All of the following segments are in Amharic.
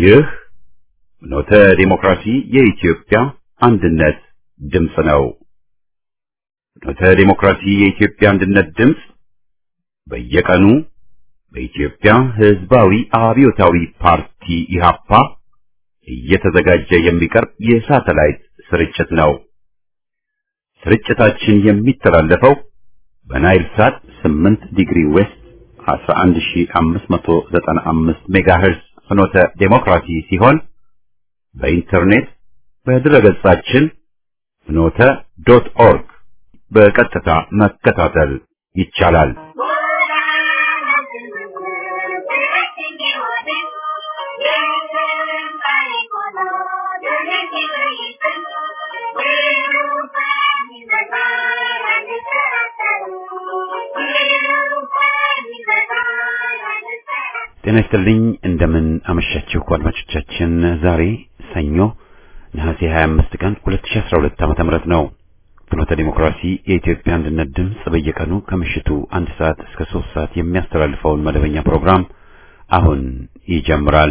ይህ ኖተ ዲሞክራሲ የኢትዮጵያ አንድነት ድምፅ ነው። ኖተ ዲሞክራሲ የኢትዮጵያ አንድነት ድምፅ በየቀኑ በኢትዮጵያ ሕዝባዊ አብዮታዊ ፓርቲ ኢህአፓ እየተዘጋጀ የሚቀርብ የሳተላይት ስርጭት ነው። ስርጭታችን የሚተላለፈው በናይል ሳት 8 ዲግሪ ዌስት 11595 ሜጋሄርዝ ፍኖተ ዴሞክራሲ ሲሆን በኢንተርኔት በድረገጻችን ፍኖተ ዶት ኦርግ በቀጥታ መከታተል ይቻላል። ጤና ይስጥልኝ እንደምን አመሻችሁ አድማጮቻችን። ዛሬ ሰኞ ነሐሴ 25 ቀን 2012 ዓመተ ምህረት ነው። ፍኖተ ዲሞክራሲ የኢትዮጵያ አንድነት ድምፅ በየቀኑ ከምሽቱ አንድ ሰዓት እስከ ሶስት ሰዓት የሚያስተላልፈውን መደበኛ ፕሮግራም አሁን ይጀምራል።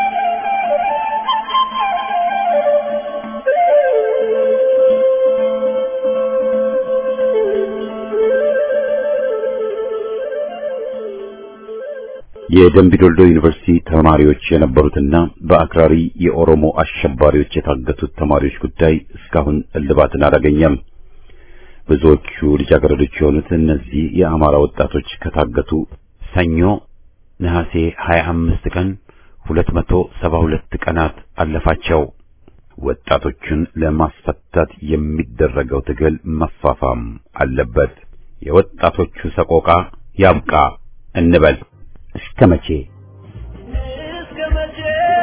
የደምቢ ዶልዶ ዩኒቨርሲቲ ተማሪዎች የነበሩትና በአክራሪ የኦሮሞ አሸባሪዎች የታገቱት ተማሪዎች ጉዳይ እስካሁን እልባትን አላገኘም። ብዙዎቹ ልጃገረዶች የሆኑት እነዚህ የአማራ ወጣቶች ከታገቱ ሰኞ ነሐሴ 25 ቀን 272 ቀናት አለፋቸው። ወጣቶቹን ለማስፈታት የሚደረገው ትግል መፋፋም አለበት። የወጣቶቹ ሰቆቃ ያብቃ እንበል። እስከ መቼ እስከ መቼ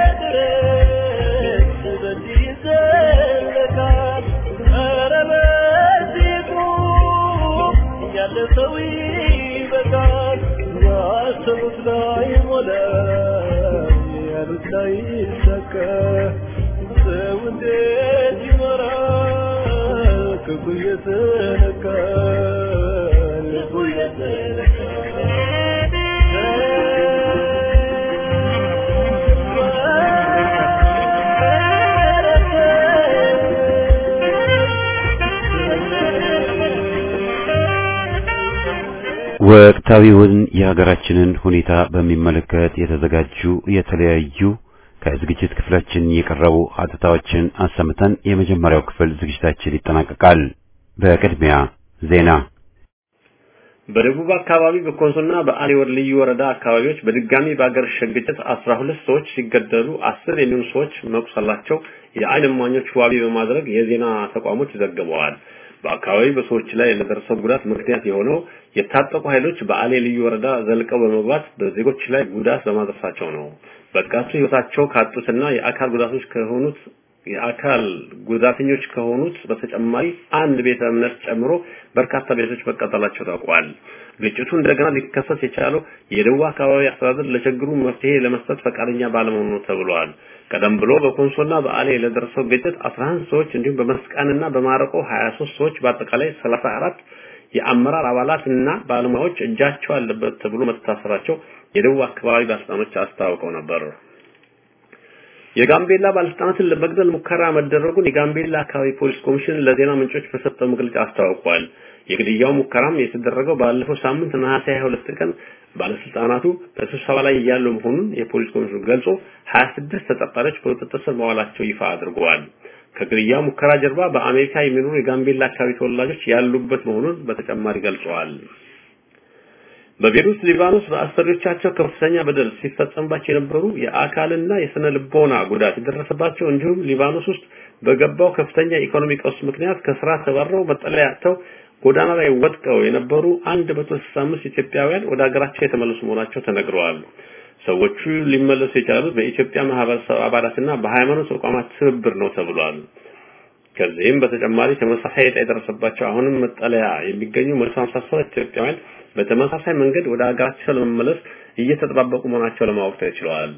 ድረስ በዚህ ይዘለቃል? ኧረ በዚህ ቁም፣ ያለ ሰው ይበቃል። ያሰቡት ላይ ሞላ፣ ያሉት ላይ ይሳካ። ሰው እንዴት ይኖራል? ክፉ እየተነካ ልቡ ወቅታዊውን የሀገራችንን ሁኔታ በሚመለከት የተዘጋጁ የተለያዩ ከዝግጅት ክፍላችን የቀረቡ ሀተታዎችን አሰምተን የመጀመሪያው ክፍል ዝግጅታችን ይጠናቀቃል። በቅድሚያ ዜና። በደቡብ አካባቢ በኮንሶና በአሊ ወር ልዩ ወረዳ አካባቢዎች በድጋሚ በአገር ግጭት አስራ ሁለት ሰዎች ሲገደሉ አስር የሚሆኑ ሰዎች መቁሰላቸው የዓይን እማኞች ዋቢ በማድረግ የዜና ተቋሞች ዘግበዋል። በአካባቢው በሰዎች ላይ ለደረሰው ጉዳት ምክንያት የሆነው የታጠቁ ኃይሎች በአሌ ልዩ ወረዳ ዘልቀው በመግባት በዜጎች ላይ ጉዳት በማድረሳቸው ነው። በጥቃቱ ሕይወታቸው ካጡትና የአካል ጉዳቶች ከሆኑት የአካል ጉዳተኞች ከሆኑት በተጨማሪ አንድ ቤተ እምነት ጨምሮ በርካታ ቤቶች መቃጠላቸው ታውቋል። ግጭቱ እንደገና ሊከሰት የቻለው የደቡብ አካባቢ አስተዳደር ለችግሩ መፍትሄ ለመስጠት ፈቃደኛ ባለመሆኑ ነው ተብሏል። ቀደም ብሎ በኮንሶና በአሌ ለደረሰው ግጭት 11 ሰዎች እንዲሁም በመስቃንና በማረቆ 23 ሰዎች በአጠቃላይ 34 የአመራር አባላት እና ባለሙያዎች እጃቸው አለበት ተብሎ መታሰራቸው የደቡብ አካባቢ ባለስልጣኖች አስታውቀው ነበር። የጋምቤላ ባለስልጣናትን ለመግደል ሙከራ መደረጉን የጋምቤላ አካባቢ ፖሊስ ኮሚሽን ለዜና ምንጮች በሰጠው መግለጫ አስታውቋል። የግድያው ሙከራም የተደረገው ባለፈው ሳምንት ነሐሴ 22 ቀን ባለስልጣናቱ በስብሰባ ላይ እያሉ መሆኑን የፖሊስ ኮሚሽኑ ገልጾ 26 ተጠርጣሪዎች በቁጥጥር ስር መዋላቸው ይፋ አድርገዋል። ከግድያው ሙከራ ጀርባ በአሜሪካ የሚኖሩ የጋምቤላ አካባቢ ተወላጆች ያሉበት መሆኑን በተጨማሪ ገልጸዋል። በቤሩት ሊባኖስ በአሰሪዎቻቸው ከፍተኛ በደል ሲፈጸምባቸው የነበሩ የአካልና የስነ ልቦና ጉዳት የደረሰባቸው እንዲሁም ሊባኖስ ውስጥ በገባው ከፍተኛ ኢኮኖሚ ቀውስ ምክንያት ከስራ ተባረው መጠለያ አጥተው ጎዳና ላይ ወድቀው የነበሩ 165 ኢትዮጵያውያን ወደ ሀገራቸው የተመለሱ መሆናቸው ተነግረዋል። ሰዎቹ ሊመለሱ የቻሉት በኢትዮጵያ ማህበረሰብ አባላትና በሃይማኖት ተቋማት ትብብር ነው ተብሏል። ከዚህም በተጨማሪ ተመሳሳይ ዕጣ የደረሰባቸው አሁንም መጠለያ የሚገኙ 157 ኢትዮጵያውያን በተመሳሳይ መንገድ ወደ ሀገራቸው ለመመለስ እየተጠባበቁ መሆናቸው ለማወቅ ተችሏል።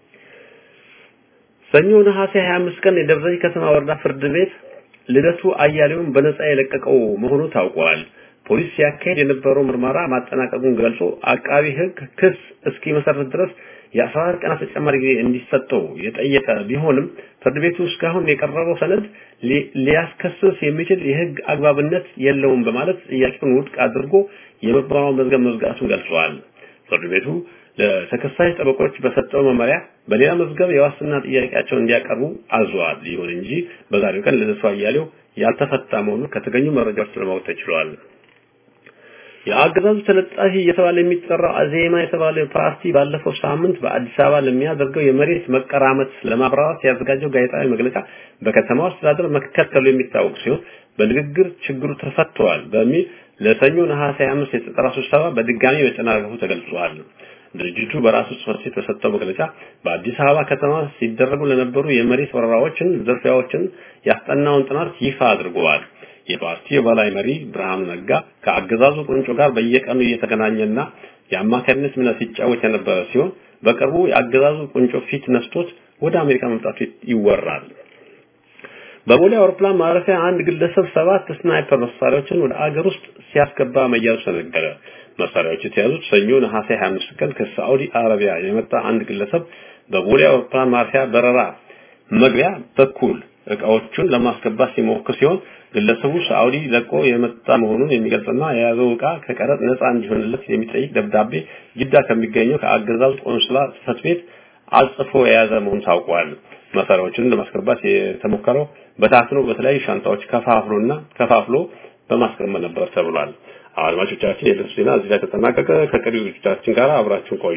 ሰኞ ነሐሴ 25 ቀን የደብረ ዘይት ከተማ ወረዳ ፍርድ ቤት ልደቱ አያሌውን በነጻ የለቀቀው መሆኑ ታውቋል። ፖሊስ ሲያካሄድ የነበረው ምርመራ ማጠናቀቁን ገልጾ አቃቢ ሕግ ክስ እስኪመሰረት ድረስ የ14 ቀናት ተጨማሪ ጊዜ እንዲሰጠው የጠየቀ ቢሆንም ፍርድ ቤቱ እስካሁን የቀረበው ሰነድ ሊያስከስስ የሚችል የህግ አግባብነት የለውም በማለት ጥያቄውን ውድቅ አድርጎ የምርመራውን መዝገብ መዝጋቱን ገልጿል። ፍርድ ቤቱ ለተከሳሽ ጠበቆች በሰጠው መመሪያ በሌላ መዝገብ የዋስትና ጥያቄያቸውን እንዲያቀርቡ አዟል። ይሁን እንጂ በዛሬው ቀን ልደቱ አያሌው ያልተፈታ መሆኑን ከተገኙ መረጃዎች ለማወቅ ተችሏል። የአገዛዙ ተለጣፊ እየተባለ የሚጠራው አዜማ የተባለ ፓርቲ ባለፈው ሳምንት በአዲስ አበባ ለሚያደርገው የመሬት መቀራመት ለማብራራት ያዘጋጀው ጋዜጣዊ መግለጫ በከተማው አስተዳደር መከተሉ የሚታወቅ ሲሆን በንግግር ችግሩ ተፈቷል በሚል ለሰኞ ነሐሴ 25 የተጠራ ስብሰባ በድጋሚ መጨናገፉ ተገልጿል። ድርጅቱ በራሱ ጽሕፈት ቤት በሰጠው መግለጫ በአዲስ አበባ ከተማ ሲደረጉ ለነበሩ የመሬት ወረራዎችን፣ ዝርፊያዎችን ያስጠናውን ጥናት ይፋ አድርገዋል። የፓርቲው የበላይ መሪ ብርሃኑ ነጋ ከአገዛዙ ቁንጮ ጋር በየቀኑ እየተገናኘና የአማካሪነት ሚና ሲጫወት የነበረ ሲሆን በቅርቡ የአገዛዙ ቁንጮ ፊት ነስቶት ወደ አሜሪካ መምጣቱ ይወራል። በቦሌ አውሮፕላን ማረፊያ አንድ ግለሰብ ሰባት ስናይፐር መሳሪያዎችን ወደ አገር ውስጥ ሲያስገባ መያዙ ተነገረ። መሳሪያዎቹ የተያዙት ሰኞ ነሐሴ 25 ቀን ከሳዑዲ አረቢያ የመጣ አንድ ግለሰብ በቦሌ አውሮፕላን ማረፊያ በረራ መግቢያ በኩል እቃዎቹን ለማስገባት ሲሞክር ሲሆን ግለሰቡ ሳዑዲ ለቆ የመጣ መሆኑን የሚገልጽና የያዘው እቃ ከቀረጥ ነፃ እንዲሆንለት የሚጠይቅ ደብዳቤ ጅዳ ከሚገኘው ከአገዛዙ ቆንስላ ጽሕፈት ቤት አጽፎ የያዘ መሆኑ ታውቋል። መሳሪያዎችን ለማስገባት የተሞከረው በታትኖ በተለያዩ ሻንጣዎች ከፋፍሎና ከፋፍሎ በማስቀመጥ ነበር ተብሏል። አድማጮቻችን የዕለቱ ዜና እዚህ ላይ ተጠናቀቀ። ከቀሪ ዝግጅቶቻችን ጋር አብራችሁን ቆዩ።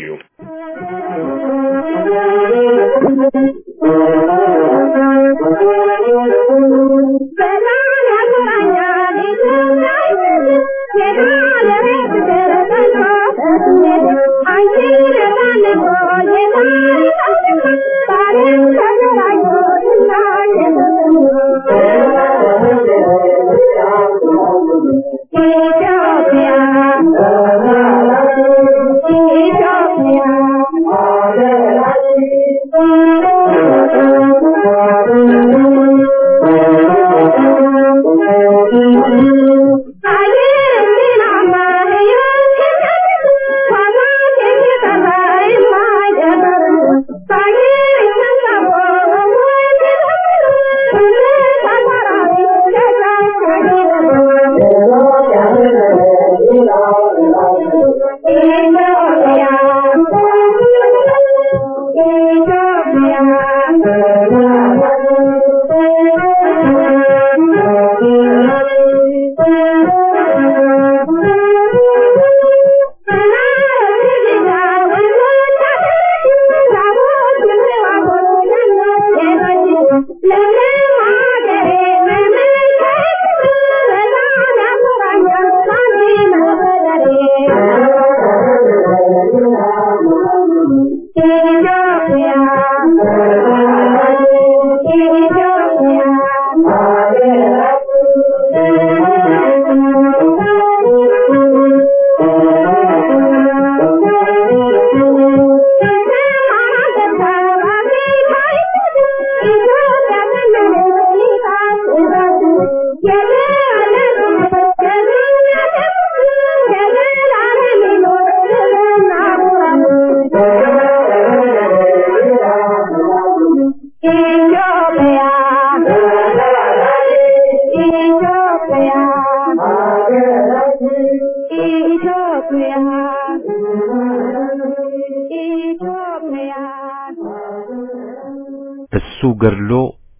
እሱ ገድሎ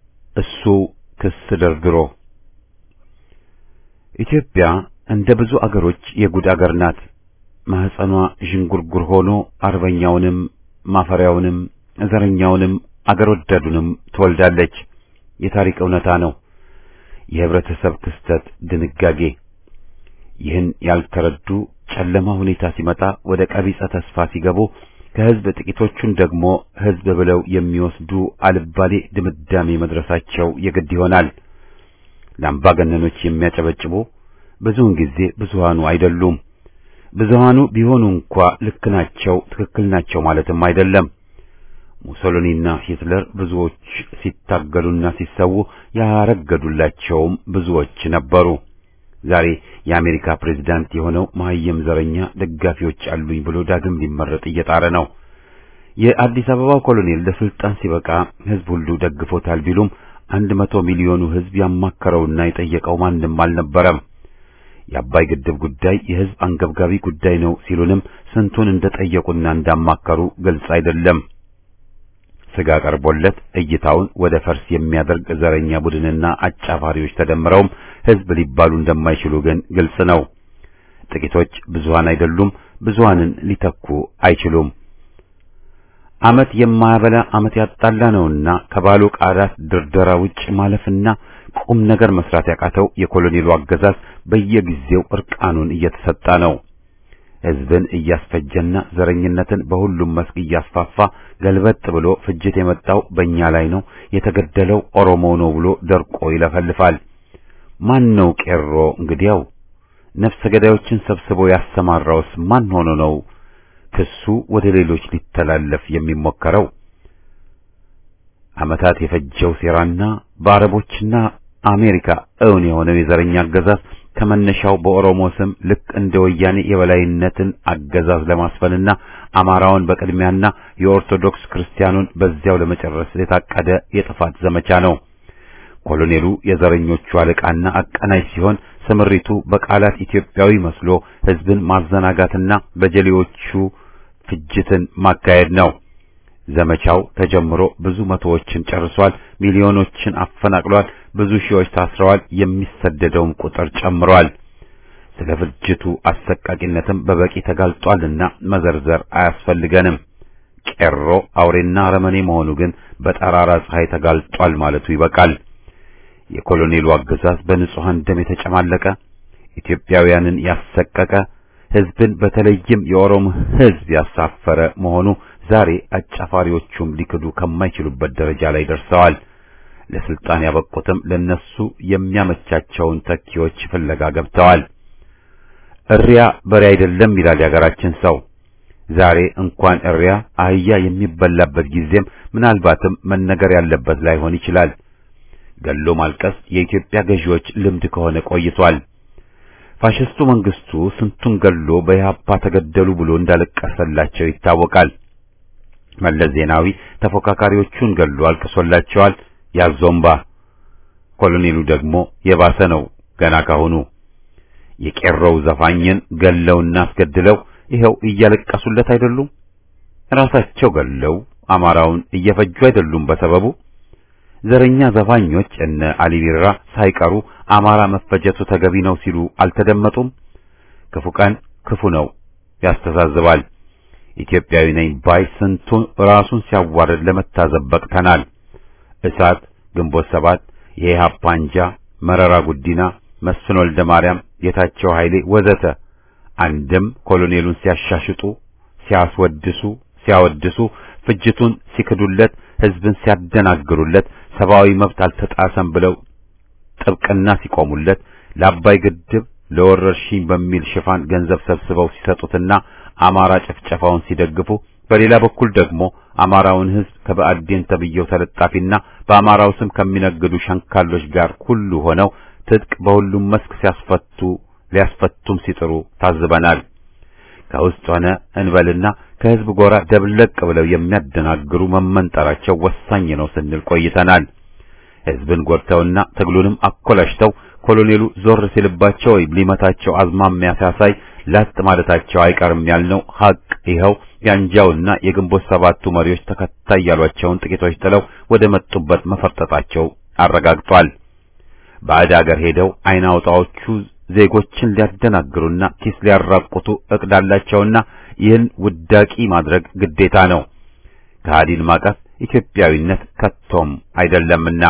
እሱ ክስ ደርድሮ ኢትዮጵያ እንደ ብዙ አገሮች የጉድ አገር ናት። ማህፀኗ ዥንጉርጉር ሆኖ አርበኛውንም ማፈሪያውንም ዘረኛውንም አገር ወዳዱንም ትወልዳለች። የታሪክ እውነታ ነው። የህብረተሰብ ክስተት ድንጋጌ። ይህን ያልተረዱ ጨለማ ሁኔታ ሲመጣ ወደ ቀቢጸ ተስፋ ሲገቡ ከህዝብ ጥቂቶቹን ደግሞ ህዝብ ብለው የሚወስዱ አልባሌ ድምዳሜ መድረሳቸው የግድ ይሆናል። ለአምባገነኖች የሚያጨበጭቡ ብዙውን ጊዜ ብዙሃኑ አይደሉም። ብዙሃኑ ቢሆኑ እንኳ ልክ ናቸው፣ ትክክል ናቸው ማለትም አይደለም። ሙሶሎኒና ሂትለር ብዙዎች ሲታገሉና ሲሰዉ ያረገዱላቸውም ብዙዎች ነበሩ። ዛሬ የአሜሪካ ፕሬዝዳንት የሆነው መሀይም ዘረኛ ደጋፊዎች አሉኝ ብሎ ዳግም ሊመረጥ እየጣረ ነው። የአዲስ አበባው ኮሎኔል ለስልጣን ሲበቃ ህዝብ ሁሉ ደግፎታል ቢሉም አንድ መቶ ሚሊዮኑ ህዝብ ያማከረውና የጠየቀው ማንም አልነበረም። የአባይ ግድብ ጉዳይ የህዝብ አንገብጋቢ ጉዳይ ነው ሲሉንም ስንቱን እንደጠየቁና እንዳማከሩ ግልጽ አይደለም። ስጋ ቀርቦለት እይታውን ወደ ፈርስ የሚያደርግ ዘረኛ ቡድንና አጫፋሪዎች ተደምረውም ህዝብ ሊባሉ እንደማይችሉ ግን ግልጽ ነው። ጥቂቶች ብዙሃን አይደሉም፣ ብዙሃንን ሊተኩ አይችሉም። አመት የማያበላ አመት ያጣላ ነውና ከባሉ ቃላት ድርደራ ውጭ ማለፍና ቁም ነገር መስራት ያቃተው የኮሎኔሉ አገዛዝ በየጊዜው እርቃኑን እየተሰጣ ነው። ህዝብን እያስፈጀና ዘረኝነትን በሁሉም መስክ እያስፋፋ ገልበጥ ብሎ ፍጅት የመጣው በእኛ ላይ ነው፣ የተገደለው ኦሮሞ ነው ብሎ ደርቆ ይለፈልፋል። ማን ነው ቄሮ? እንግዲያው ነፍሰ ገዳዮችን ሰብስቦ ያሰማራውስ ማን ሆኖ ነው ክሱ ወደ ሌሎች ሊተላለፍ የሚሞከረው? ዓመታት የፈጀው ሴራና በአረቦችና አሜሪካ እውን የሆነው የዘረኛ አገዛዝ ከመነሻው በኦሮሞ ስም ልክ እንደ ወያኔ የበላይነትን አገዛዝ ለማስፈንና አማራውን በቅድሚያና የኦርቶዶክስ ክርስቲያኑን በዚያው ለመጨረስ የታቀደ የጥፋት ዘመቻ ነው። ኮሎኔሉ የዘረኞቹ አለቃና አቀናጅ ሲሆን ስምሪቱ በቃላት ኢትዮጵያዊ መስሎ ህዝብን ማዘናጋትና በጀሌዎቹ ፍጅትን ማካሄድ ነው። ዘመቻው ተጀምሮ ብዙ መቶዎችን ጨርሷል። ሚሊዮኖችን አፈናቅሏል። ብዙ ሺዎች ታስረዋል። የሚሰደደውም ቁጥር ጨምሯል። ስለ ፍጅቱ አሰቃቂነትም በበቂ ተጋልጧልና መዘርዘር አያስፈልገንም። ቄሮ አውሬና አረመኔ መሆኑ ግን በጠራራ ፀሐይ ተጋልጧል ማለቱ ይበቃል። የኮሎኔሉ አገዛዝ በንጹሐን ደም የተጨማለቀ ኢትዮጵያውያንን ያሰቀቀ ህዝብን በተለይም የኦሮሞ ህዝብ ያሳፈረ መሆኑ ዛሬ አጫፋሪዎቹም ሊክዱ ከማይችሉበት ደረጃ ላይ ደርሰዋል። ለስልጣን ያበቁትም ለነሱ የሚያመቻቸውን ተኪዎች ፍለጋ ገብተዋል። እሪያ በሬ አይደለም ይላል የሀገራችን ሰው። ዛሬ እንኳን እሪያ አህያ የሚበላበት ጊዜም ምናልባትም መነገር ያለበት ላይሆን ይችላል። ገሎ ማልቀስ የኢትዮጵያ ገዢዎች ልምድ ከሆነ ቆይቷል። ፋሽስቱ መንግስቱ ስንቱን ገሎ በኢህአፓ ተገደሉ ብሎ እንዳለቀሰላቸው ይታወቃል። መለስ ዜናዊ ተፎካካሪዎቹን ገሎ አልቅሶላቸዋል። ያዞምባ ኮሎኔሉ ደግሞ የባሰ ነው ገና ካሁኑ። የቄሮው ዘፋኝን ገለውና አስገድለው ይኸው እያለቀሱለት አይደሉም? ራሳቸው ገለው አማራውን እየፈጁ አይደሉም በሰበቡ? ዘረኛ ዘፋኞች እነ አሊ ቢራ ሳይቀሩ አማራ መፈጀቱ ተገቢ ነው ሲሉ አልተደመጡም? ክፉ ቀን ክፉ ነው ያስተዛዝባል። ኢትዮጵያዊ ነኝ ባይ ስንቱ ራሱን ሲያዋርድ ለመታዘብ በቅተናል። እሳት፣ ግንቦት ሰባት፣ የኢህአፓ አንጃ፣ መረራ ጉዲና፣ መስፍን ወልደ ማርያም፣ ጌታቸው ኃይሌ ወዘተ አንድም ኮሎኔሉን ሲያሻሽጡ፣ ሲያስወድሱ፣ ሲያወድሱ፣ ፍጅቱን ሲክዱለት፣ ህዝብን ሲያደናግሩለት፣ ሰብአዊ መብት አልተጣሰም ብለው ጥብቅና ሲቆሙለት፣ ለአባይ ግድብ ለወረርሽኝ በሚል ሽፋን ገንዘብ ሰብስበው ሲሰጡትና አማራ ጭፍጨፋውን ሲደግፉ በሌላ በኩል ደግሞ አማራውን ህዝብ ከበአዴን ተብየው ተለጣፊና በአማራው ስም ከሚነግዱ ሸንካሎች ጋር ሁሉ ሆነው ትጥቅ በሁሉም መስክ ሲያስፈቱ ሊያስፈቱም ሲጥሩ ታዝበናል። ከውስጥ ሆነ እንበልና ከህዝብ ጎራ ደብለቅ ብለው የሚያደናግሩ መመንጠራቸው ወሳኝ ነው ስንል ቆይተናል። ህዝብን ጎድተውና ትግሉንም አኮላሽተው ኮሎኔሉ ዞር ሲልባቸው ወይም ሊመታቸው አዝማሚያ ሲያሳይ ላጥ ማለታቸው አይቀርም ያልነው ሀቅ ይኸው የአንጃውና የግንቦት ሰባቱ መሪዎች ተከታይ ያሏቸውን ጥቂቶች ጥለው ወደ መጡበት መፈርጠጣቸው አረጋግጧል። ባዕድ አገር ሄደው አይን አውጣዎቹ ዜጎችን ሊያደናግሩና ኪስ ሊያራቁቱ እቅድ አላቸውና ይህን ውዳቂ ማድረግ ግዴታ ነው። ከሃዲን ማቀፍ ኢትዮጵያዊነት ከቶም አይደለምና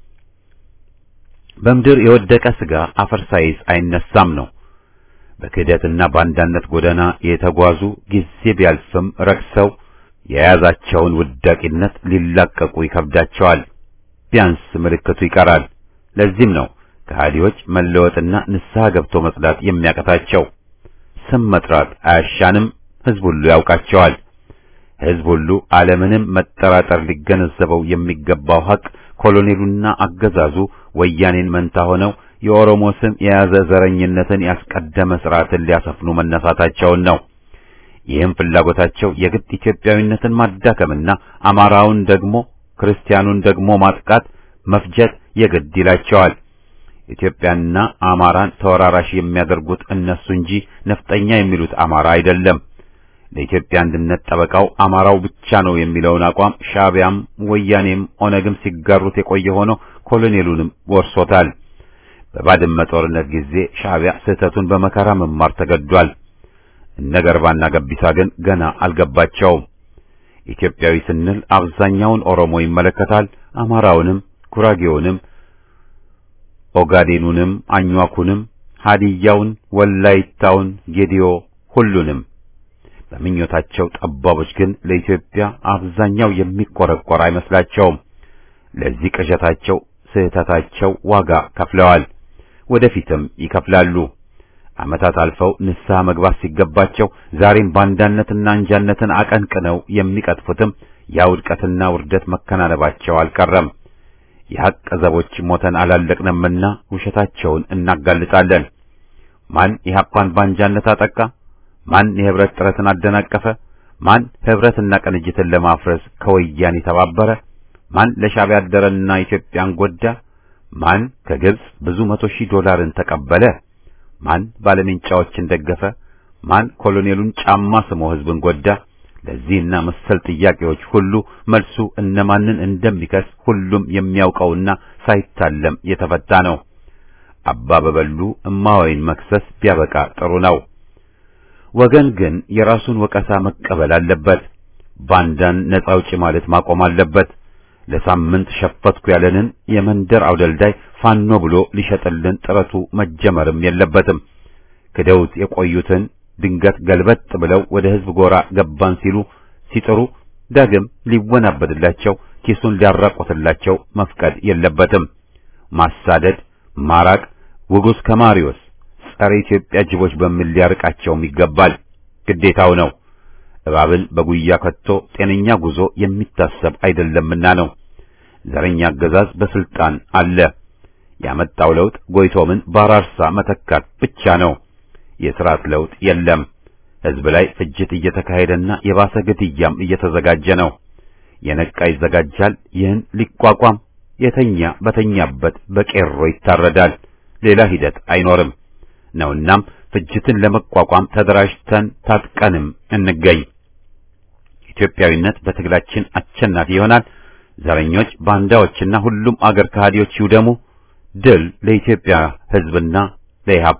በምድር የወደቀ ስጋ አፈር ሳይዝ አይነሳም ነው። በክህደትና በአንዳነት ጎዳና የተጓዙ ጊዜ ቢያልፍም ረክሰው የያዛቸውን ውዳቂነት ሊላቀቁ ይከብዳቸዋል። ቢያንስ ምልክቱ ይቀራል። ለዚህም ነው ከሃዲዎች መለወጥና ንስሐ ገብቶ መጽዳት የሚያቀታቸው። ስም መጥራት አያሻንም፣ ህዝብ ሁሉ ያውቃቸዋል። ህዝብ ሁሉ ዓለምንም መጠራጠር ሊገነዘበው የሚገባው ሀቅ ኮሎኔሉና አገዛዙ ወያኔን መንታ ሆነው የኦሮሞ ስም የያዘ ዘረኝነትን ያስቀደመ ስርዓትን ሊያሰፍኑ መነሳታቸውን ነው። ይህም ፍላጎታቸው የግድ ኢትዮጵያዊነትን ማዳከምና አማራውን ደግሞ ክርስቲያኑን ደግሞ ማጥቃት፣ መፍጀት የግድ ይላቸዋል። ኢትዮጵያና አማራን ተወራራሽ የሚያደርጉት እነሱ እንጂ ነፍጠኛ የሚሉት አማራ አይደለም። ለኢትዮጵያ አንድነት ጠበቃው አማራው ብቻ ነው የሚለውን አቋም ሻዕቢያም ወያኔም ኦነግም ሲጋሩት የቆየ ሆኖ ኮሎኔሉንም ወርሶታል። በባድመ ጦርነት ጊዜ ሻዕቢያ ስህተቱን በመከራ መማር ተገዷል። እነ ገርባና ገቢሳ ግን ገና አልገባቸውም። ኢትዮጵያዊ ስንል አብዛኛውን ኦሮሞ ይመለከታል። አማራውንም፣ ጉራጌውንም፣ ኦጋዴኑንም፣ አኟኩንም፣ ሀዲያውን፣ ወላይታውን፣ ጌዲዮ ሁሉንም በምኞታቸው ጠባቦች ግን ለኢትዮጵያ አብዛኛው የሚቆረቆር አይመስላቸውም። ለዚህ ቅዠታቸው ስህተታቸው ዋጋ ከፍለዋል፣ ወደፊትም ይከፍላሉ። ዓመታት አልፈው ንስሐ መግባት ሲገባቸው ዛሬም ባንዳነትና አንጃነትን አቀንቅነው የሚቀጥፉትም ያ ውድቀትና ውርደት መከናነባቸው አልቀረም። የሐቅ ዘቦች ሞተን አላለቅንምና ውሸታቸውን እናጋልጣለን። ማን ኢህአፓን ባንጃነት አጠቃ? ማን የህብረት ጥረትን አደናቀፈ? ማን ህብረትና ቅንጅትን ለማፍረስ ከወያኔ ተባበረ? ማን ለሻዕቢያ አደረና ኢትዮጵያን ጎዳ? ማን ከግብጽ ብዙ መቶ ሺህ ዶላርን ተቀበለ? ማን ባለሜንጫዎችን ደገፈ? ማን ኮሎኔሉን ጫማ ስሞ ህዝብን ጎዳ? ለዚህና መሰል ጥያቄዎች ሁሉ መልሱ እነማንን እንደሚከስ ሁሉም የሚያውቀውና ሳይታለም የተፈታ ነው። አባ በበሉ እማወይን መክሰስ ቢያበቃ ጥሩ ነው። ወገን ግን የራሱን ወቀሳ መቀበል አለበት። ባንዳን ነፃ አውጪ ማለት ማቆም አለበት። ለሳምንት ሸፈትኩ ያለንን የመንደር አውደልዳይ ፋኖ ብሎ ሊሸጥልን ጥረቱ መጀመርም የለበትም። ክደውት የቆዩትን ድንገት ገልበጥ ብለው ወደ ህዝብ ጎራ ገባን ሲሉ ሲጥሩ ዳግም ሊወናበድላቸው ኪሱን ሊያራቆትላቸው መፍቀድ የለበትም። ማሳደድ፣ ማራቅ ውጉስ ከማሪዎስ ጸረ ኢትዮጵያ ጅቦች በሚል ሊያርቃቸውም ይገባል፣ ግዴታው ነው። እባብን በጉያ ከቶ ጤነኛ ጉዞ የሚታሰብ አይደለምና ነው። ዘረኛ አገዛዝ በስልጣን አለ። ያመጣው ለውጥ ጎይቶምን ባራርሳ መተካት ብቻ ነው። የሥርዓት ለውጥ የለም። ህዝብ ላይ ፍጅት እየተካሄደና የባሰ ግድያም እየተዘጋጀ ነው። የነቃ ይዘጋጃል። ይህን ሊቋቋም የተኛ በተኛበት በቄሮ ይታረዳል። ሌላ ሂደት አይኖርም ነውናም ፍጅትን ለመቋቋም ተደራጅተን ታጥቀንም እንገኝ። ኢትዮጵያዊነት በትግላችን አሸናፊ ይሆናል። ዘረኞች፣ ባንዳዎችና ሁሉም አገር ከሃዲዎች ይውደሙ። ድል ለኢትዮጵያ ህዝብና ለኢህአፓ።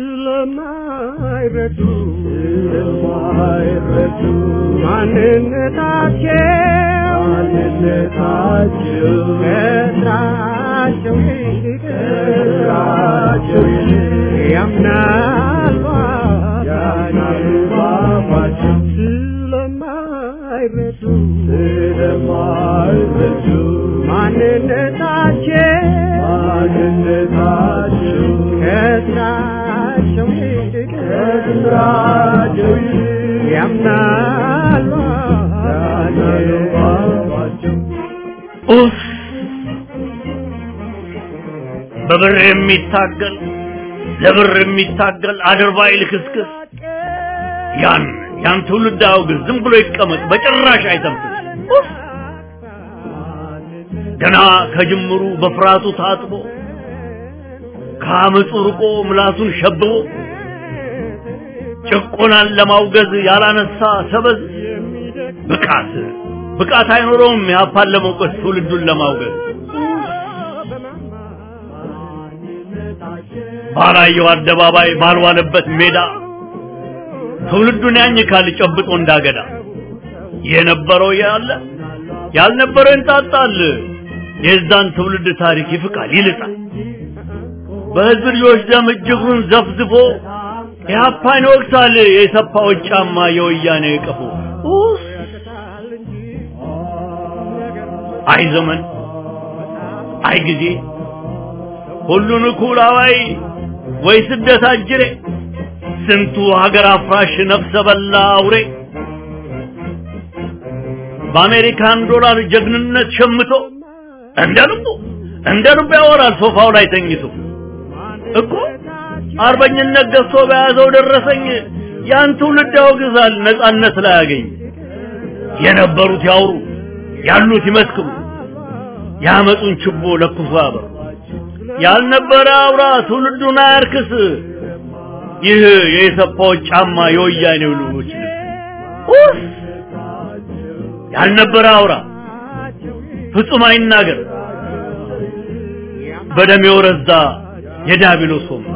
ስለማይረዱ ስለማይረዱ ማንነታቸው ማንነታቸው ከስራቸው ይልቅ ከስራቸው ይልቅ ያምናሉ ያምናሉ ባባቸው ስለማይረዱ ስለማይረዱ ማንነታቸው ማንነታቸው ከስራቸው ይልቅ ከስራቸው ይልቅ ያምናሉ ያምናሉ ባባቸው ኡፍ! በብር የሚታገል ለብር የሚታገል አድርባይ ልክስክስ ያን ያን ትውልድ አውግዝ፣ ዝም ብሎ ይቀመጥ፣ በጭራሽ አይተንፍስ። ኡፍ! ገና ከጅምሩ በፍርሃቱ ታጥቦ ከአመፁ ርቆ ምላሱን ሸብቦ ጭቆናን ለማውገዝ ያላነሳ ሰበዝ ብቃት ብቃት አይኖረውም ያፓን ለመውቀስ ትውልዱን ለማውገዝ ባላየው አደባባይ ባልዋለበት ሜዳ ትውልዱን ያኝካል ጨብጦ እንዳገዳ የነበረው ያለ ያልነበረው ይንጣጣል የዛን ትውልድ ታሪክ ይፍቃል ይልጣል በህዝብ ልጆች ደም እጅጉን ዘፍዝፎ ኢህአፓን ይወቅሳል የሰፋዎች ጫማ የወያኔ ቀፎ ኡፍ! አይ ዘመን አይ ጊዜ ሁሉን እኩል አዋይ ወይ ስደት አጅሬ ስንቱ ሀገር አፍራሽ ነፍሰ በላ አውሬ በአሜሪካን ዶላር ጀግንነት ሸምቶ እንደ ልቡ እንደ ልቡ ያወራል ሶፋው ላይ ተኝቶ እኮ አርበኝነት ገዝቶ በያዘው ደረሰኝ ያን ትውልድ ያወግዛል ነጻነት ላይ ያገኝ የነበሩት ያውሩ ያሉት ይመስክሩ ያመጡን ችቦ ለኩሶ ያበሩ ያልነበረ አውራ ትውልዱን አያርክስ ይህ የኢሰፓዎች ጫማ የወያኔው ልጆች ልብስ ያልነበረ አውራ ፍጹም አይናገር በደም የወረዛ የዳቢሎስ ወንበር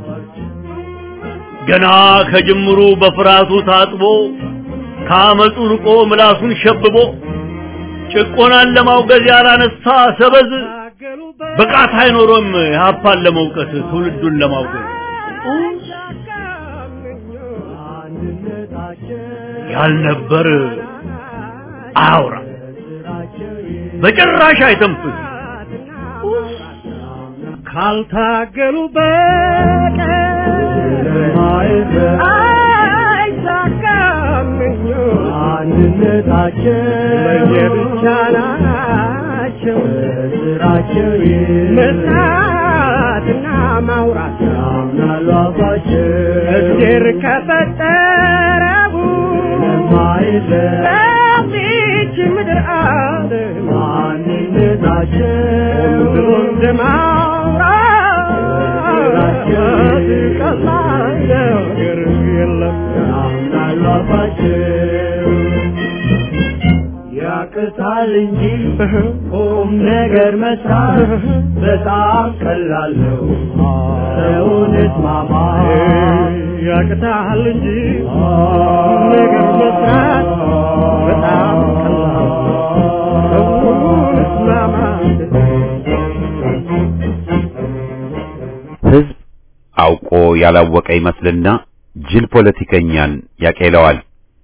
ገና ከጅምሩ በፍርሃቱ ታጥቦ ከአመፁ ርቆ ምላሱን ሸብቦ ጭቆናን ለማውገዝ ያላነሳ ሰበዝ ብቃት አይኖሮም የሀፓን ለመውቀስ ትውልዱን ለማውገዝ ያልነበር አውራ በጭራሽ አይተንፍስ ካልታገሉ በቀር አይሳካም አንድነታቸው ለየብቻ ናቸው ስራቸው መስራትና ማውራት ያምናሉ አባቸው እግዜር ከፈጠረው ለማይለይ በዚች ምድር ዓለም ማንነታቸው ሁሉን ለማውራት ቀላል ነገር የለም ያምናሉ አባቸው ያቅታል እንጂ ቁም ነገር መስራት በጣም ቀላል ነው። ሰውን እስማማ ያቅታል እንጂ ነገር መስራት በጣም ቀላል ሰውን እስማማት ህዝብ አውቆ ያላወቀ ይመስልና ጅል ፖለቲከኛን ያቄለዋል።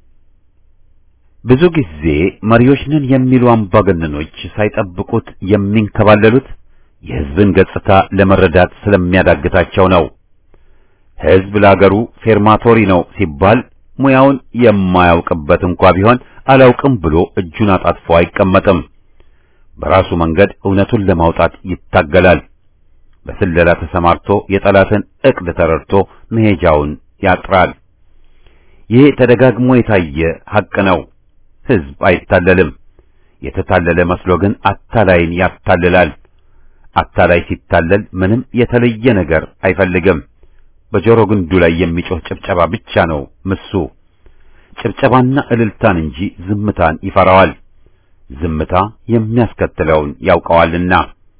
ብዙ ጊዜ መሪዎች ነን የሚሉ አምባገነኖች ሳይጠብቁት የሚንከባለሉት የህዝብን ገጽታ ለመረዳት ስለሚያዳግታቸው ነው። ህዝብ ለአገሩ ፌርማቶሪ ነው ሲባል ሙያውን የማያውቅበት እንኳ ቢሆን አላውቅም ብሎ እጁን አጣጥፎ አይቀመጥም። በራሱ መንገድ እውነቱን ለማውጣት ይታገላል። በስለላ ተሰማርቶ የጠላትን ዕቅድ ተረድቶ መሄጃውን ያጥራል። ይህ ተደጋግሞ የታየ ሐቅ ነው። ህዝብ አይታለልም። የተታለለ መስሎ ግን አታላይን ያታልላል። አታላይ ሲታለል ምንም የተለየ ነገር አይፈልግም። በጆሮ ግንዱ ላይ የሚጮህ ጭብጨባ ብቻ ነው ምሱ። ጭብጨባና እልልታን እንጂ ዝምታን ይፈራዋል። ዝምታ የሚያስከትለውን ያውቀዋልና።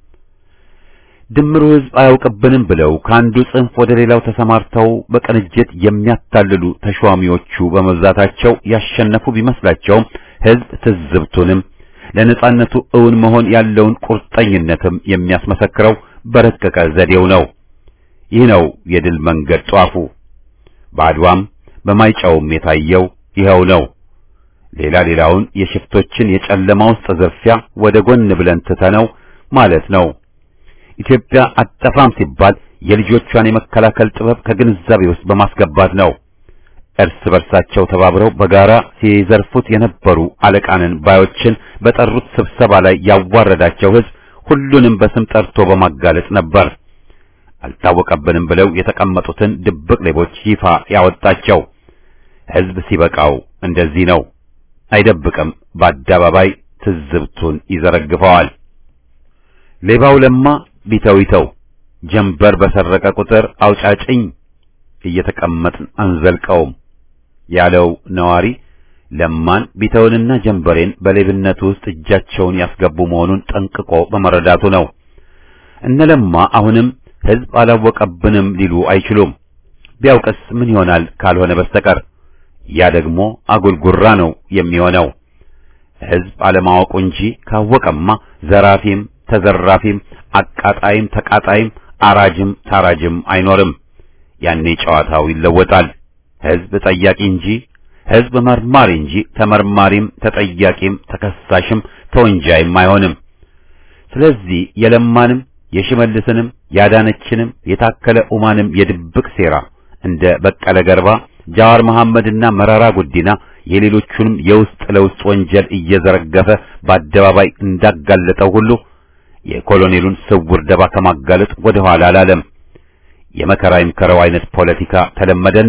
ድምሩ ህዝብ አያውቅብንም ብለው ከአንዱ ጽንፍ ወደ ሌላው ተሰማርተው በቅንጅት የሚያታልሉ ተሿሚዎቹ በመብዛታቸው ያሸነፉ ቢመስላቸውም ህዝብ ትዝብቱንም ለነጻነቱ እውን መሆን ያለውን ቁርጠኝነትም የሚያስመሰክረው በረቀቀ ዘዴው ነው። ይህ ነው የድል መንገድ ጧፉ። በአድዋም በማይጨውም የታየው ይኸው ነው። ሌላ ሌላውን የሽፍቶችን የጨለማ ውስጥ ዝርፊያ ወደ ጎን ብለን ትተነው ማለት ነው። ኢትዮጵያ አጠፋም ሲባል የልጆቿን የመከላከል ጥበብ ከግንዛቤ ውስጥ በማስገባት ነው። እርስ በርሳቸው ተባብረው በጋራ ሲዘርፉት የነበሩ አለቃንን ባዮችን በጠሩት ስብሰባ ላይ ያዋረዳቸው ህዝብ ሁሉንም በስም ጠርቶ በማጋለጥ ነበር። አልታወቀብንም ብለው የተቀመጡትን ድብቅ ሌቦች ይፋ ያወጣቸው ህዝብ ሲበቃው እንደዚህ ነው። አይደብቅም፣ በአደባባይ ትዝብቱን ይዘረግፈዋል። ሌባው ለማ ቢተው ይተው፣ ጀንበር በሰረቀ ቁጥር አውጫጭኝ እየተቀመጥን አንዘልቀውም ያለው ነዋሪ ለማን ቢተውንና ጀንበሬን በሌብነቱ ውስጥ እጃቸውን ያስገቡ መሆኑን ጠንቅቆ በመረዳቱ ነው። እነ ለማ አሁንም ህዝብ አላወቀብንም ሊሉ አይችሉም። ቢያውቅስ ምን ይሆናል ካልሆነ በስተቀር ያ ደግሞ አጉልጉራ ነው የሚሆነው። ህዝብ አለማወቁ እንጂ ካወቀማ ዘራፊም ተዘራፊም አቃጣይም ተቃጣይም አራጅም ታራጅም አይኖርም። ያኔ ጨዋታው ይለወጣል። ህዝብ ጠያቂ እንጂ ህዝብ መርማሪ እንጂ ተመርማሪም ተጠያቂም ተከሳሽም ተወንጃይም አይሆንም። ስለዚህ የለማንም የሽመልስንም ያዳነችንም የታከለ ኡማንም የድብቅ ሴራ እንደ በቀለ ገርባ፣ ጃዋር መሐመድና መረራ ጉዲና የሌሎቹንም የውስጥ ለውስጥ ወንጀል እየዘረገፈ በአደባባይ እንዳጋለጠው ሁሉ የኮሎኔሉን ስውር ደባ ከማጋለጥ ወደ ኋላ አላለም። የመከራ ይምከረው አይነት ፖለቲካ ተለመደና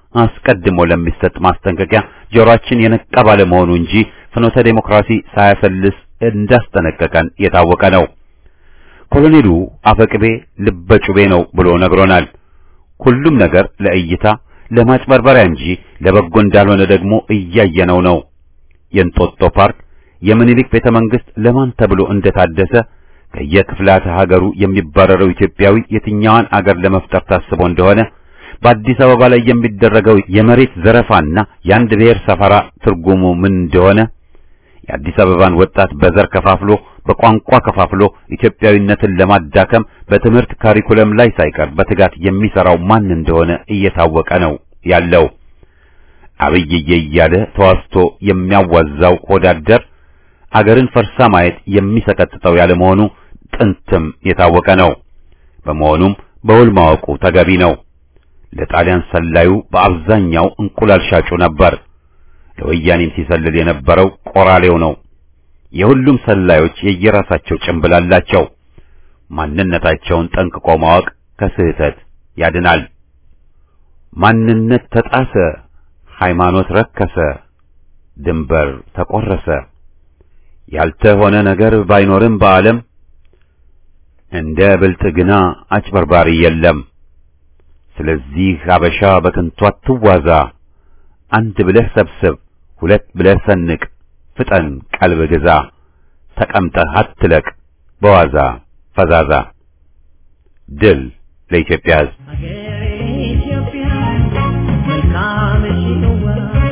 አስቀድሞ ለሚሰጥ ማስጠንቀቂያ ጆሮአችን የነቃ ባለመሆኑ እንጂ ፍኖተ ዴሞክራሲ ሳያሰልስ እንዳስጠነቀቀን የታወቀ ነው። ኮሎኔሉ አፈቅቤ ልበጩቤ ነው ብሎ ነግሮናል። ሁሉም ነገር ለእይታ ለማጭበርበሪያ እንጂ ለበጎ እንዳልሆነ ደግሞ እያየነው ነው። የእንጦጦ ፓርክ፣ የምኒልክ ቤተ መንግስት ለማን ተብሎ እንደታደሰ ከየክፍላተ ሀገሩ የሚባረረው ኢትዮጵያዊ የትኛዋን አገር ለመፍጠር ታስቦ እንደሆነ በአዲስ አበባ ላይ የሚደረገው የመሬት ዘረፋና የአንድ ብሔር ሰፈራ ትርጉሙ ምን እንደሆነ የአዲስ አበባን ወጣት በዘር ከፋፍሎ በቋንቋ ከፋፍሎ ኢትዮጵያዊነትን ለማዳከም በትምህርት ካሪኩለም ላይ ሳይቀር በትጋት የሚሰራው ማን እንደሆነ እየታወቀ ነው ያለው። አብይዬ እያለ ተዋስቶ የሚያዋዛው ሆዳደር አገርን ፈርሳ ማየት የሚሰቀጥጠው ያለ መሆኑ ጥንትም የታወቀ ነው። በመሆኑም በውል ማወቁ ተገቢ ነው። ለጣሊያን ሰላዩ በአብዛኛው እንቁላል ሻጩ ነበር። ለወያኔም ሲሰልል የነበረው ቆራሌው ነው። የሁሉም ሰላዮች የየራሳቸው ጭንብል አላቸው። ማንነታቸውን ጠንቅቆ ማወቅ ከስህተት ያድናል። ማንነት ተጣሰ፣ ሃይማኖት ረከሰ፣ ድንበር ተቆረሰ። ያልተሆነ ነገር ባይኖርም በዓለም እንደ ብልጥግና አጭበርባሪ የለም። ስለዚህ አበሻ በከንቱ አትዋዛ። አንድ ብለህ ሰብስብ፣ ሁለት ብለህ ሰንቅ፣ ፍጠን ቀልብ ግዛ፣ ተቀምጠህ አትለቅ በዋዛ ፈዛዛ። ድል ለኢትዮጵያ ሕዝብ! ሀገሬ ኢትዮጵያ መልካምሽ ነዋ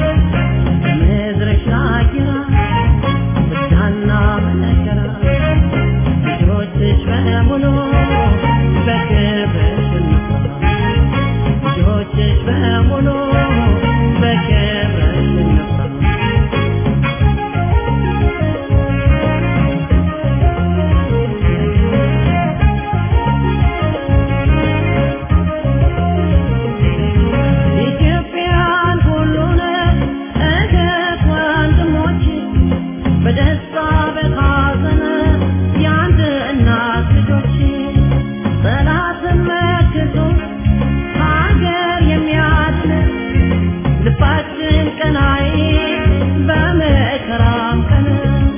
ምድርሽ አጊራ ብቻና መነገራ ልጆችሽ በሙሉ በክብርሽ እንኳ ልጆችሽ በሙሉ በክብርሽ እንኳ ኢትዮጵያን ሁሉን እህት ወንድሞች በደስታ በሐዘን የአንድ እናት ልጆች ጠላትን መክቶ ሀገር የሚያድን ልባችን ቀናይ በመከራም ቀን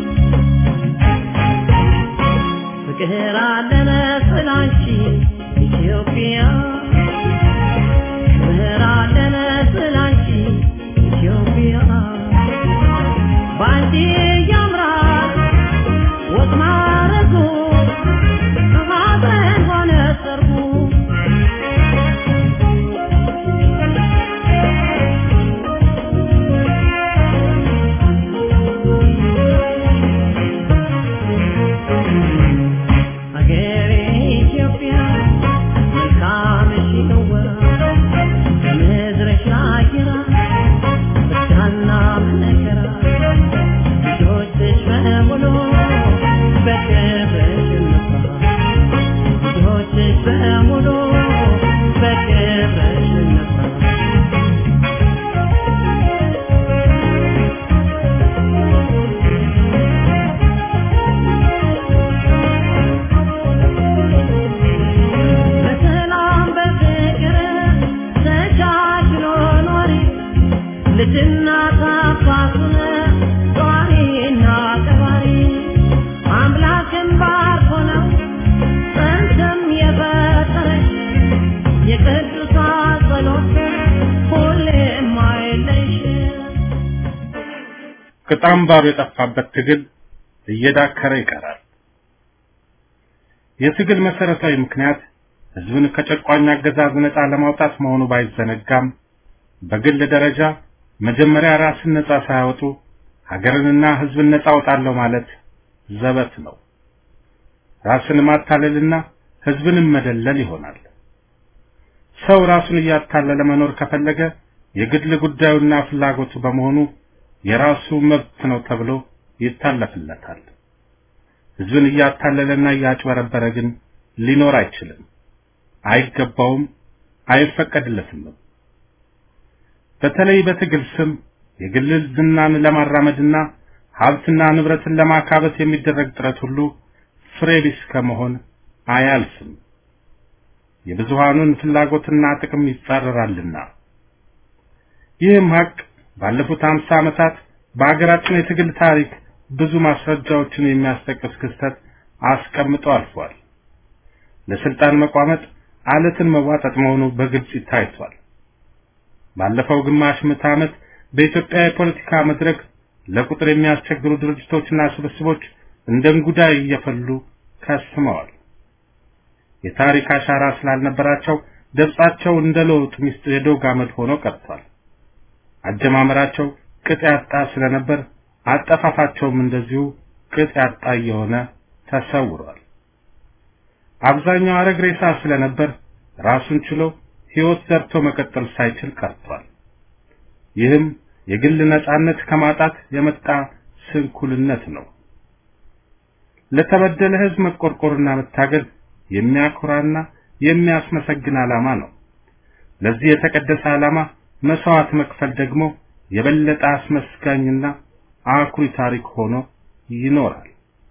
ፍቅር አለን ስላንቺ ኢትዮጵያ ክብር አለን ስላንቺ ኢትዮጵያ ባንቺ ያምራል ወግ ማረጉ ሀዘን ሆነ ሰርጉ ሀገሬ ኢትዮጵያ መልካምሽ ነዋ ከምድርሽ አየራ ብቻና መከራ ልጆችሽ በሙሉ በክብርሽ እንኳ ልጆችሽ በሙሉ በክብርሽ እንኳ በሰላም በፍቅር ተቻችሎ ኖሪ ልጅና ታፋቱን ጧሪና ቀባሪ አምላክን ባርኮ ነው ጥንትም የፈጠረሽ የቅዱሳን ጸሎት ሁሌም አይለይሽ ቅጣምባሩ የጠፋበት ትግል እየዳከረ ይቀራል። የትግል መሰረታዊ ምክንያት ህዝብን ከጨቋኝ አገዛዝ ነፃ ለማውጣት መሆኑ ባይዘነጋም በግል ደረጃ መጀመሪያ ራስን ነፃ ሳያወጡ ሀገርንና ህዝብን ነፃ አውጣለሁ ማለት ዘበት ነው። ራስን ማታለልና ህዝብንም መደለል ይሆናል። ሰው ራሱን እያታለለ መኖር ከፈለገ የግል ጉዳዩና ፍላጎቱ በመሆኑ የራሱ መብት ነው ተብሎ ይታለፍለታል። ህዝብን እያታለለና እያጭበረበረ ግን ሊኖር አይችልም፣ አይገባውም፣ አይፈቀድለትም። በተለይ በትግል ስም የግል ዝናን ለማራመድና ሀብትና ንብረትን ለማካበት የሚደረግ ጥረት ሁሉ ፍሬ ቢስ ከመሆን አያልፍም። የብዙሃኑን ፍላጎትና ጥቅም ይጻረራልና ይህም ሀቅ ባለፉት ሀምሳ ዓመታት በሀገራችን የትግል ታሪክ ብዙ ማስረጃዎችን የሚያስጠቅስ ክስተት አስቀምጦ አልፏል። ለስልጣን መቋመጥ አለትን መዋጠጥ መሆኑ በግልጽ ታይቷል። ባለፈው ግማሽ ምዕተ ዓመት በኢትዮጵያ የፖለቲካ መድረክ ለቁጥር የሚያስቸግሩ ድርጅቶችና ስብስቦች እንደ እንጉዳይ እየፈሉ ከስመዋል። የታሪክ አሻራ ስላልነበራቸው ገጻቸው እንደ ለውጥ ሚስት የዶግ አመድ ሆኖ ቀርቷል። አጀማመራቸው ቅጥ ያጣ ስለነበር አጠፋፋቸውም እንደዚሁ ቅጥ ያጣ እየሆነ ተሰውሯል። አብዛኛው አረግ ሬሳ ስለነበር ራሱን ችሎ ሕይወት ዘርቶ መቀጠል ሳይችል ቀርቷል። ይህም የግል ነጻነት ከማጣት የመጣ ስንኩልነት ነው። ለተበደለ ሕዝብ መቆርቆርና መታገል የሚያኮራና የሚያስመሰግን ዓላማ ነው። ለዚህ የተቀደሰ ዓላማ መስዋዕት መክፈል ደግሞ የበለጠ አስመስጋኝና አኩሪ ታሪክ ሆኖ ይኖራል።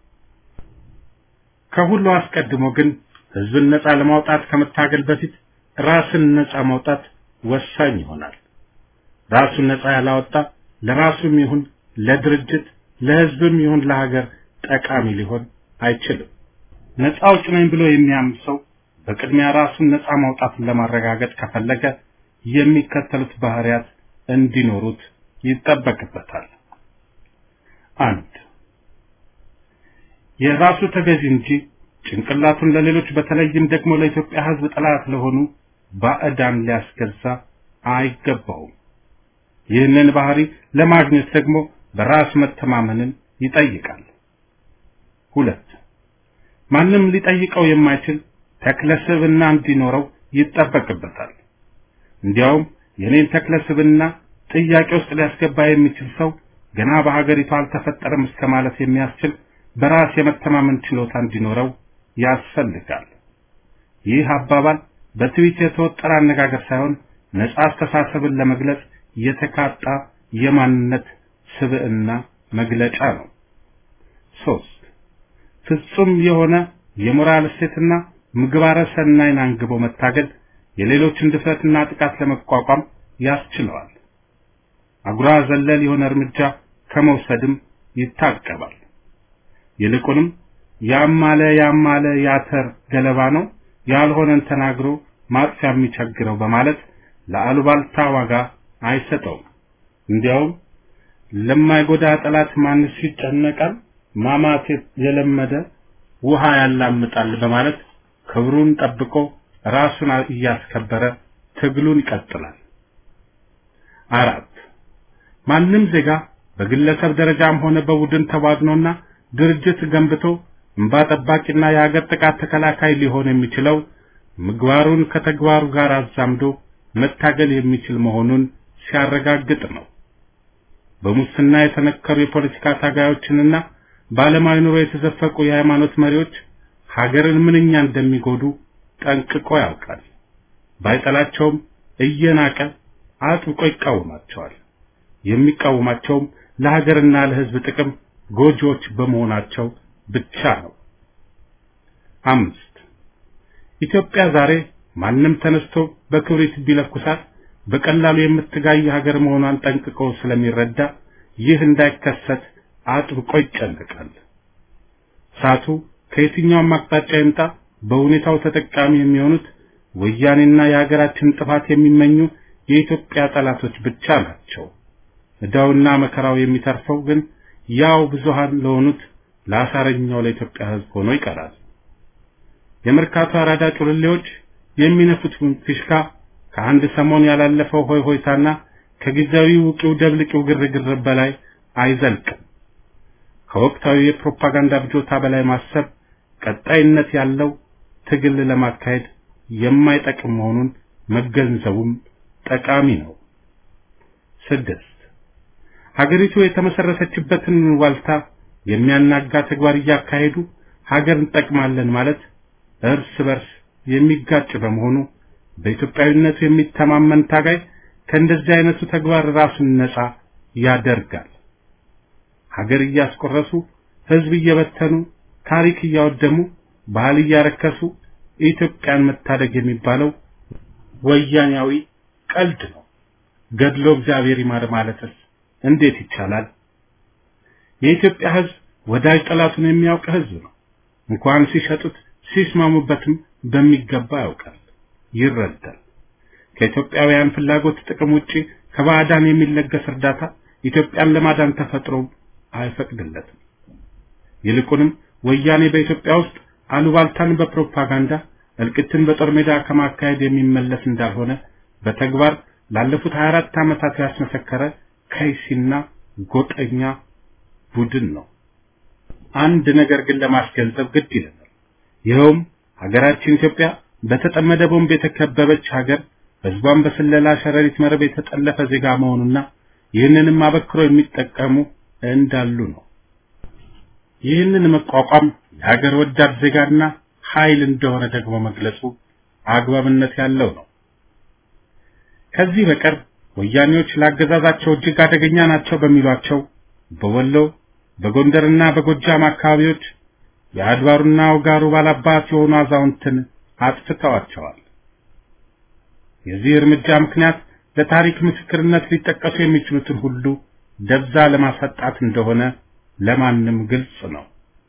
ከሁሉ አስቀድሞ ግን ሕዝብን ነጻ ለማውጣት ከመታገል በፊት ራስን ነጻ ማውጣት ወሳኝ ይሆናል። ራሱን ነጻ ያላወጣ ለራሱም ይሁን ለድርጅት ለሕዝብም ይሁን ለሀገር ጠቃሚ ሊሆን አይችልም። ነጻ አውጭ ነኝ ብሎ የሚያምን ሰው በቅድሚያ ራሱን ነጻ ማውጣትን ለማረጋገጥ ከፈለገ የሚከተሉት ባህሪያት እንዲኖሩት ይጠበቅበታል። አንድ የራሱ ተገዥ እንጂ ጭንቅላቱን ለሌሎች በተለይም ደግሞ ለኢትዮጵያ ሕዝብ ጠላት ለሆኑ ባዕዳን ሊያስገዛ አይገባውም። ይህንን ባህሪ ለማግኘት ደግሞ በራስ መተማመንን ይጠይቃል። ሁለት ማንም ሊጠይቀው የማይችል ተክለ ስብዕና እንዲኖረው ይጠበቅበታል። እንዲያውም የኔን ተክለ ስብዕና ጥያቄ ውስጥ ሊያስገባ የሚችል ሰው ገና በሀገሪቱ አልተፈጠረም እስከ ማለት የሚያስችል በራስ የመተማመን ችሎታ እንዲኖረው ያስፈልጋል። ይህ አባባል በትዊት የተወጠረ አነጋገር ሳይሆን ነጻ አስተሳሰብን ለመግለጽ የተካጣ የማንነት ስብዕና መግለጫ ነው። ሶስት ፍጹም የሆነ የሞራል እሴትና ምግባረ ሰናይን አንግቦ መታገል የሌሎችን ድፍረትና ጥቃት ለመቋቋም ያስችለዋል። አጉራ ዘለል የሆነ እርምጃ ከመውሰድም ይታቀባል። ይልቁንም ያማለ ያማለ ያተር ገለባ ነው ያልሆነን ተናግሮ ማጥፊያ የሚቸግረው በማለት ለአሉባልታ ዋጋ አይሰጠውም። እንዲያውም ለማይጎዳ ጠላት ማንስ ይጨነቃል፣ ማማት የለመደ ውሃ ያላምጣል በማለት ክብሩን ጠብቆ ራሱን እያስከበረ ትግሉን ይቀጥላል። አራት ማንም ዜጋ በግለሰብ ደረጃም ሆነ በቡድን ተዋግኖና ድርጅት ገንብቶ እንባ ጠባቂና የሀገር ጥቃት ተከላካይ ሊሆን የሚችለው ምግባሩን ከተግባሩ ጋር አዛምዶ መታገል የሚችል መሆኑን ሲያረጋግጥ ነው። በሙስና የተነከሩ የፖለቲካ ታጋዮችንና በዓለማዊ ኑሮ የተዘፈቁ የሃይማኖት መሪዎች ሀገርን ምንኛ እንደሚጎዱ ጠንቅቆ ያውቃል። ባይጠላቸውም እየናቀ አጥብቆ ይቃወማቸዋል። የሚቃወማቸውም ለሀገርና ለሕዝብ ጥቅም ጎጂዎች በመሆናቸው ብቻ ነው። አምስት ኢትዮጵያ ዛሬ ማንም ተነስቶ በክብሪት ቢለኩሳት በቀላሉ የምትጋይ ሀገር መሆኗን ጠንቅቆ ስለሚረዳ ይህ እንዳይከሰት አጥብቆ ይጨነቃል። እሳቱ ከየትኛውም አቅጣጫ ይምጣ በሁኔታው ተጠቃሚ የሚሆኑት ወያኔና የሀገራችን ጥፋት የሚመኙ የኢትዮጵያ ጠላቶች ብቻ ናቸው። ዕዳውና መከራው የሚተርፈው ግን ያው ብዙሃን ለሆኑት ለአሳረኛው ለኢትዮጵያ ሕዝብ ሆኖ ይቀራል። የመርካቶ አራዳ ጩልሌዎች የሚነፉት ፊሽካ ከአንድ ሰሞን ያላለፈው ሆይ ሆይታና ከጊዜያዊ ውቂው ደብልቂው ግርግር በላይ አይዘልቅም። ከወቅታዊ የፕሮፓጋንዳ ብጆታ በላይ ማሰብ ቀጣይነት ያለው ትግል ለማካሄድ የማይጠቅም መሆኑን መገንዘቡም ጠቃሚ ነው። ስድስት ሀገሪቱ የተመሰረተችበትን ዋልታ የሚያናጋ ተግባር እያካሄዱ ሀገር እንጠቅማለን ማለት እርስ በርስ የሚጋጭ በመሆኑ በኢትዮጵያዊነቱ የሚተማመን ታጋይ ከእንደዚህ አይነቱ ተግባር ራሱን ነጻ ያደርጋል። ሀገር እያስቆረሱ ህዝብ እየበተኑ ታሪክ እያወደሙ ባህል እያረከሱ ኢትዮጵያን መታደግ የሚባለው ወያኔያዊ ቀልድ ነው። ገድሎ እግዚአብሔር ይማር ማለትስ እንዴት ይቻላል? የኢትዮጵያ ሕዝብ ወዳጅ ጠላቱን የሚያውቅ ሕዝብ ነው። እንኳን ሲሸጡት ሲስማሙበትም በሚገባ ያውቃል፣ ይረዳል። ከኢትዮጵያውያን ፍላጎት ጥቅም ውጪ ከባዕዳን የሚለገስ እርዳታ ኢትዮጵያን ለማዳን ተፈጥሮ አይፈቅድለትም። ይልቁንም ወያኔ በኢትዮጵያ ውስጥ አሉባልታን በፕሮፓጋንዳ እልቅትን በጦር ሜዳ ከማካሄድ የሚመለስ እንዳልሆነ በተግባር ላለፉት 24 ዓመታት ያስመሰከረ ከይሲና ጎጠኛ ቡድን ነው። አንድ ነገር ግን ለማስገንዘብ ግድ ይለናል። ይኸውም ሀገራችን ኢትዮጵያ በተጠመደ ቦምብ የተከበበች ሀገር፣ ህዝቧን በስለላ ሸረሪት መረብ የተጠለፈ ዜጋ መሆኑና ይህንንም አበክሮ የሚጠቀሙ እንዳሉ ነው። ይህንን መቋቋም የሀገር ወዳድ ዜጋና ኃይል እንደሆነ ደግሞ መግለጹ አግባብነት ያለው ነው። ከዚህ በቀር ወያኔዎች ለአገዛዛቸው እጅግ አደገኛ ናቸው በሚሏቸው በወሎ በጎንደርና በጎጃም አካባቢዎች የአድባሩና ውጋሩ ባላባት የሆኑ አዛውንትን አጥፍተዋቸዋል። የዚህ እርምጃ ምክንያት ለታሪክ ምስክርነት ሊጠቀሱ የሚችሉትን ሁሉ ደብዛ ለማሳጣት እንደሆነ ለማንም ግልጽ ነው።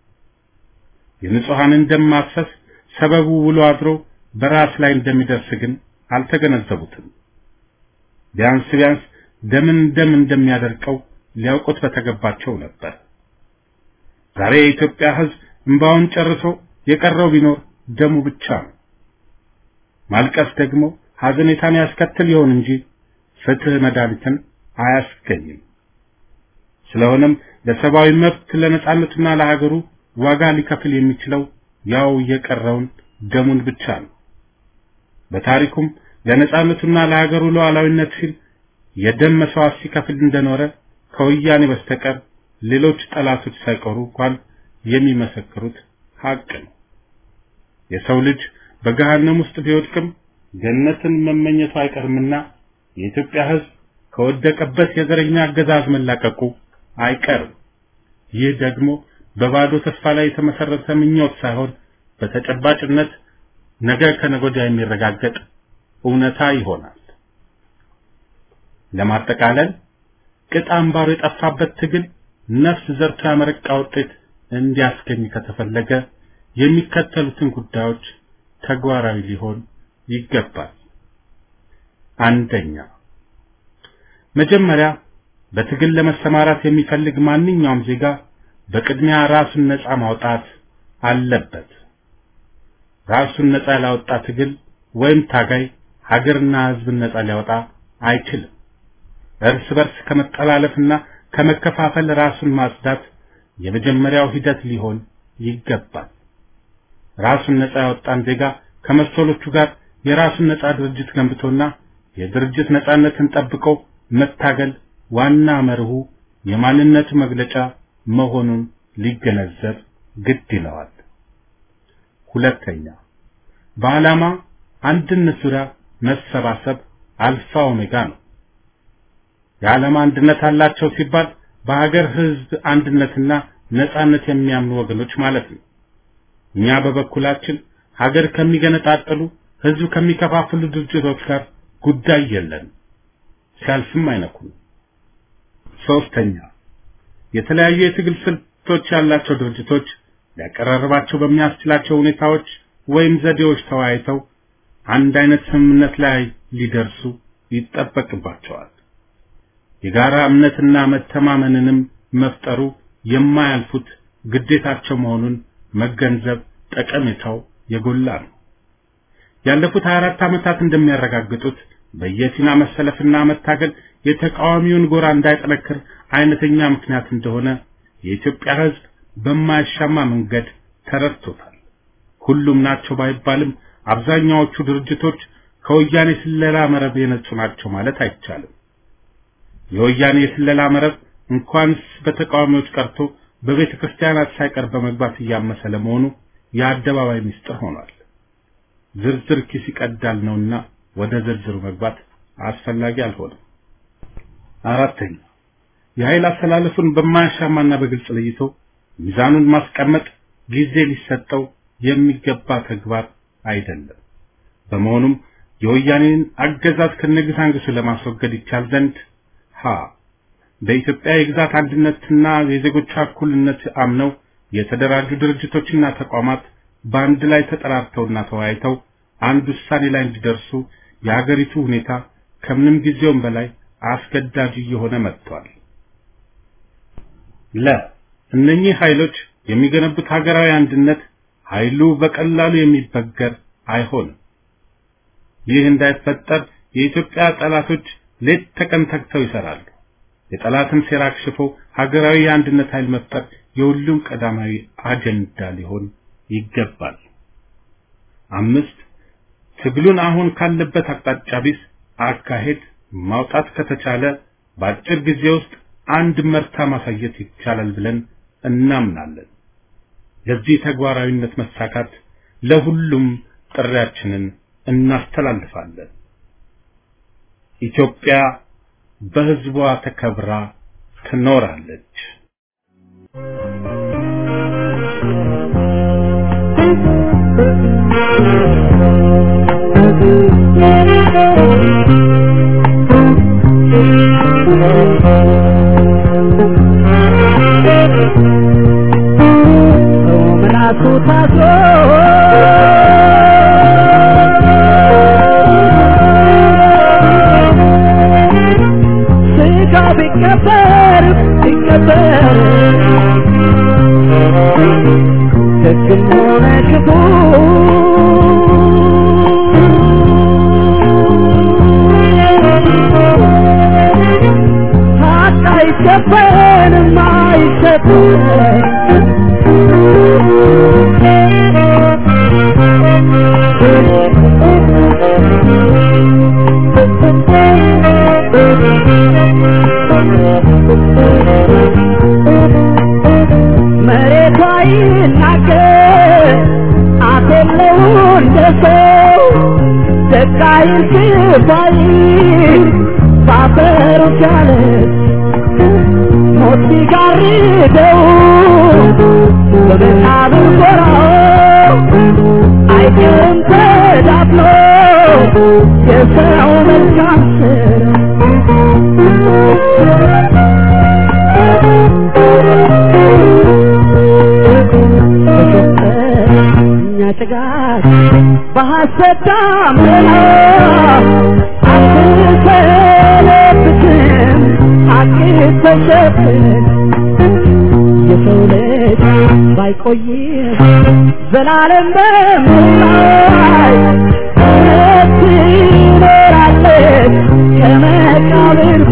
የንጹሐንን ደም ማፍሰስ ሰበቡ ውሎ አድሮ በራስ ላይ እንደሚደርስ ግን አልተገነዘቡትም። ቢያንስ ቢያንስ ደምን ደም እንደሚያደርቀው ሊያውቁት በተገባቸው ነበር። ዛሬ የኢትዮጵያ ሕዝብ እንባውን ጨርሶ የቀረው ቢኖር ደሙ ብቻ ነው። ማልቀስ ደግሞ ሐዘኔታን ያስከትል ይሆን እንጂ ፍትህ መድኃኒትን አያስገኝም። ስለሆነም ለሰብአዊ መብት ለነጻነቱና ለሀገሩ ዋጋ ሊከፍል የሚችለው ያው የቀረውን ደሙን ብቻ ነው። በታሪኩም ለነጻነቱና ለሀገሩ ሉዓላዊነት ሲል የደም መስዋዕት ሲከፍል እንደኖረ ከወያኔ በስተቀር ሌሎች ጠላቶች ሳይቀሩ እንኳን የሚመሰክሩት ሀቅ ነው። የሰው ልጅ በገሃነም ውስጥ ቢወድቅም ገነትን መመኘቱ አይቀርምና የኢትዮጵያ ሕዝብ ከወደቀበት የዘረኛ አገዛዝ መላቀቁ አይቀርም። ይህ ደግሞ በባዶ ተስፋ ላይ የተመሰረተ ምኞት ሳይሆን በተጨባጭነት ነገ ከነገ ወዲያ የሚረጋገጥ እውነታ ይሆናል። ለማጠቃለል ቅጥ አምባሩ የጠፋበት ትግል ነፍስ ዘርቶ ያመረቃ ውጤት እንዲያስገኝ ከተፈለገ የሚከተሉትን ጉዳዮች ተግባራዊ ሊሆን ይገባል። አንደኛ፣ መጀመሪያ በትግል ለመሰማራት የሚፈልግ ማንኛውም ዜጋ በቅድሚያ ራሱን ነፃ ማውጣት አለበት። ራሱን ነፃ ያላወጣ ትግል ወይም ታጋይ ሀገርና ሕዝብን ነፃ ሊያወጣ አይችልም። እርስ በርስ ከመጠላለፍና ከመከፋፈል ራሱን ማጽዳት የመጀመሪያው ሂደት ሊሆን ይገባል። ራሱን ነፃ ያወጣን ዜጋ ከመሰሎቹ ጋር የራሱን ነፃ ድርጅት ገንብቶና የድርጅት ነፃነትን ጠብቆ መታገል ዋና መርሁ የማንነቱ መግለጫ መሆኑን ሊገነዘብ ግድ ይለዋል። ሁለተኛ በዓላማ አንድነት ዙሪያ መሰባሰብ አልፋ ኦሜጋ ነው። የዓላማ አንድነት አላቸው ሲባል በሀገር ህዝብ አንድነትና ነጻነት የሚያምኑ ወገኖች ማለት ነው። እኛ በበኩላችን ሀገር ከሚገነጣጥሉ ህዝብ ከሚከፋፍሉ ድርጅቶች ጋር ጉዳይ የለን፣ ሲያልፍም አይነኩም። ሶስተኛ የተለያዩ የትግል ስልቶች ያላቸው ድርጅቶች ሊያቀራርባቸው በሚያስችላቸው ሁኔታዎች ወይም ዘዴዎች ተወያይተው አንድ አይነት ስምምነት ላይ ሊደርሱ ይጠበቅባቸዋል። የጋራ እምነትና መተማመንንም መፍጠሩ የማያልፉት ግዴታቸው መሆኑን መገንዘብ ጠቀሜታው የጎላ ነው። ያለፉት 24 ዓመታት እንደሚያረጋግጡት በየፊና መሰለፍና መታገል የተቃዋሚውን ጎራ እንዳይጠነክር አይነተኛ ምክንያት እንደሆነ የኢትዮጵያ ሕዝብ በማያሻማ መንገድ ተረድቶታል። ሁሉም ናቸው ባይባልም አብዛኛዎቹ ድርጅቶች ከወያኔ ስለላ መረብ የነጹ ናቸው ማለት አይቻልም። የወያኔ የስለላ መረብ እንኳንስ በተቃዋሚዎች ቀርቶ በቤተ ክርስቲያናት ሳይቀር በመግባት እያመሰ ለመሆኑ የአደባባይ ምስጢር ሆኗል። ዝርዝር ኪስ ይቀዳል ነውና ወደ ዝርዝሩ መግባት አስፈላጊ አልሆነም። አራተኛ የኃይል አስተላለፉን በማያሻማና በግልጽ ለይቶ ሚዛኑን ማስቀመጥ ጊዜ ሊሰጠው የሚገባ ተግባር አይደለም። በመሆኑም የወያኔን አገዛዝ ከነግሳንግሱ ለማስወገድ ይቻል ዘንድ ሀ በኢትዮጵያ የግዛት አንድነትና የዜጎቿ እኩልነት አምነው የተደራጁ ድርጅቶችና ተቋማት በአንድ ላይ ተጠራርተውና ተወያይተው አንድ ውሳኔ ላይ እንዲደርሱ የሀገሪቱ ሁኔታ ከምንም ጊዜውም በላይ አስገዳጅ እየሆነ መጥቷል። ለ እነኚህ ኃይሎች የሚገነቡት ሀገራዊ አንድነት ኃይሉ በቀላሉ የሚበገር አይሆንም። ይህ እንዳይፈጠር የኢትዮጵያ ጠላቶች ሌት ተቀን ተግተው ይሰራሉ። የጠላትን ሴራ አክሽፎ ሀገራዊ የአንድነት ኃይል መፍጠር የሁሉም ቀዳማዊ አጀንዳ ሊሆን ይገባል። አምስት ትግሉን አሁን ካለበት አቅጣጫ ቢስ አካሄድ ማውጣት ከተቻለ በአጭር ጊዜ ውስጥ አንድ መርታ ማሳየት ይቻላል ብለን እናምናለን። ለዚህ ተግባራዊነት መሳካት ለሁሉም ጥሪያችንን እናስተላልፋለን። ኢትዮጵያ በሕዝቧ ተከብራ ትኖራለች። ምላሱ ታስሮ ስጋ ቢቀበር ቢቀበር ደግም ሆነ ክፉ ሀቅ አይሸፈንም አይሸፈንም መሬቷ ይናገር አፍ የለው እንደ ሰው ደቃይን ሲባይ ባፈሩ ሲያለች ሞት ሲጋርደው በመቃብር ጎራው አይቀርም ተዳፍኖ የሰው መልካም እኛ ጭጋግ በሐሰት ዳመና አትሰለብትም ሐቅ ተሸፍን የሰው ልጅ ባይቆይም ዘላለም በምላይ እውነት ትኖራለች ከመቃብር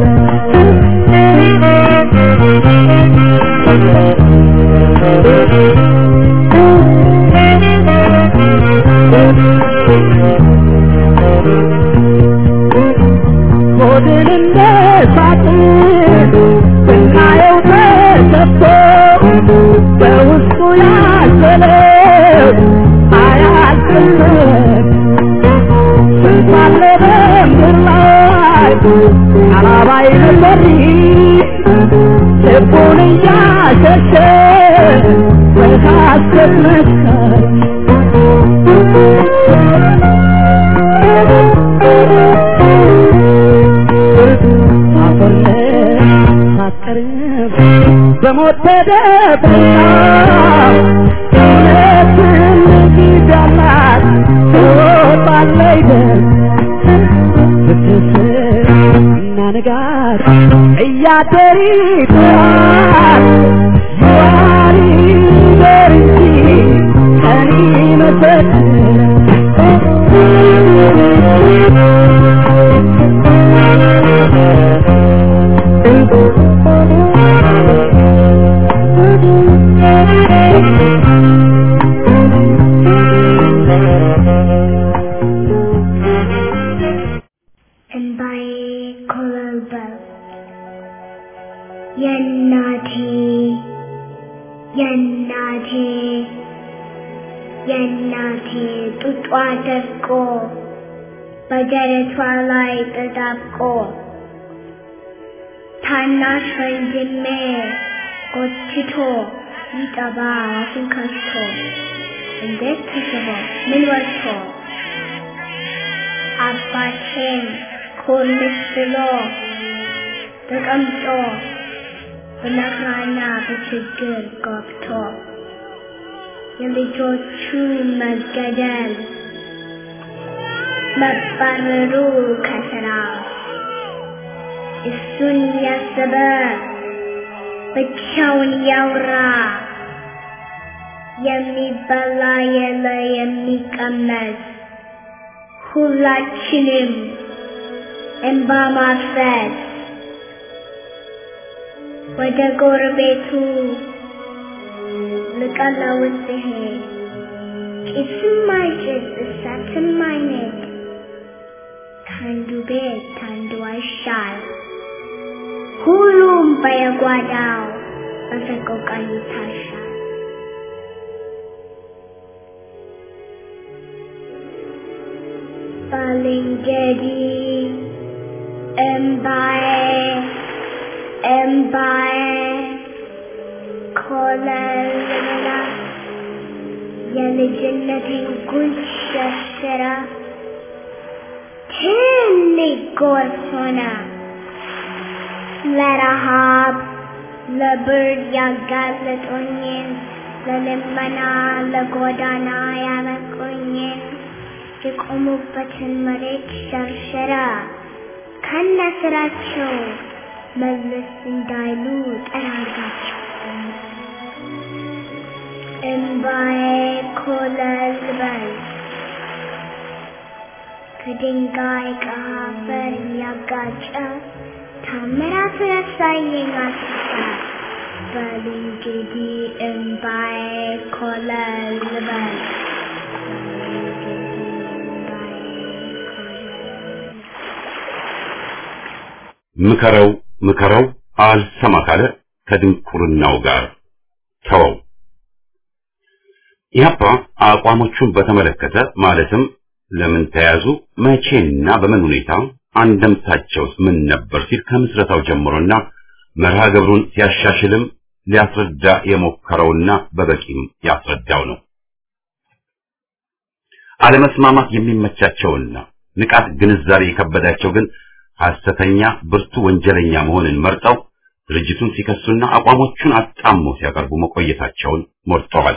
ሆድን እንደ ሳጥን ብናየው ተሰፍቶ በውስጡ ያዘለው አያልቅም ስንት አለ በምድር ላይ አላባይ ነበር ልቡን እያሸሸ በሐሰት መስከር ሳትቀርብ በሞት ተደብቃ እውነትን ጊዜ አላት ትወጣለች ደም ብትስር እና ንጋት እያደር ይጥራል ይዋል ይደር እንጂ ቀን እንባዬ ኮበለበለ የእናቴ የእናቴ የእናቴ ጡጧ ደርቆ በደረቷ ላይ ተጣብቆ ታናሽ ወንድሜ ጎትቶ ይጠባ አፉን ከፍቶ እንዴት ተስቦ ምን ወጥቶ አባቴን ኮልስ ብሎ ተቀምጦ በመከራና በችግር ገብቶ የልጆቹ መገደል መባረሩ ከስራ እሱን ያሰበ ብቻውን ያውራ የሚበላ የለ የሚቀመስ ሁላችንም እንባ ማፍሰስ ወደ ጎረቤቱ ልቀለውስ ሲሄድ ጭስም አይጭስ እሳትም አይነድ ከአንዱ ቤት ከአንዱ አይሻል ሁሉም በየጓዳው በሰቆቃ ይታሻል። ባልንጀሪ እምባዬ እምባዬ ኮለልላ የልጅነቴን ጉንጭ ሸርሽራ ትልቅ ጎርፍ ሆነ ለረሃብ ለብርድ ያጋለጡኝን ለልመና ለጎዳና ያበቁኝን የቆሙበትን መሬት ሸርሸራ ከነ ስራቸው መለስ እንዳይሉ ጠራርጋቸው እምባዬ ኮለል በል ከድንጋይ ከአፈር እያጋጨ ታምራት ያሳየኝ አስታ በል እንግዲህ እምባዬ ኮለል በል ምከረው ምከረው አልሰማ ካለ ከድንቁርናው ጋር ተወው። ኢህአፓ አቋሞቹን በተመለከተ ማለትም ለምን ተያዙ፣ መቼና በምን ሁኔታ አንደምታቸውስ ምን ነበር ሲል ከምስረታው ጀምሮና መርሃ ግብሩን ሲያሻሽልም ሊያስረዳ የሞከረውና በበቂም ያስረዳው ነው። አለመስማማት የሚመቻቸውና ንቃት ግንዛቤ የከበዳቸው ግን ሐሰተኛ ብርቱ ወንጀለኛ መሆንን መርጠው ድርጅቱን ሲከሱና አቋሞቹን አጣሞ ሲያቀርቡ መቆየታቸውን ሞርተዋል።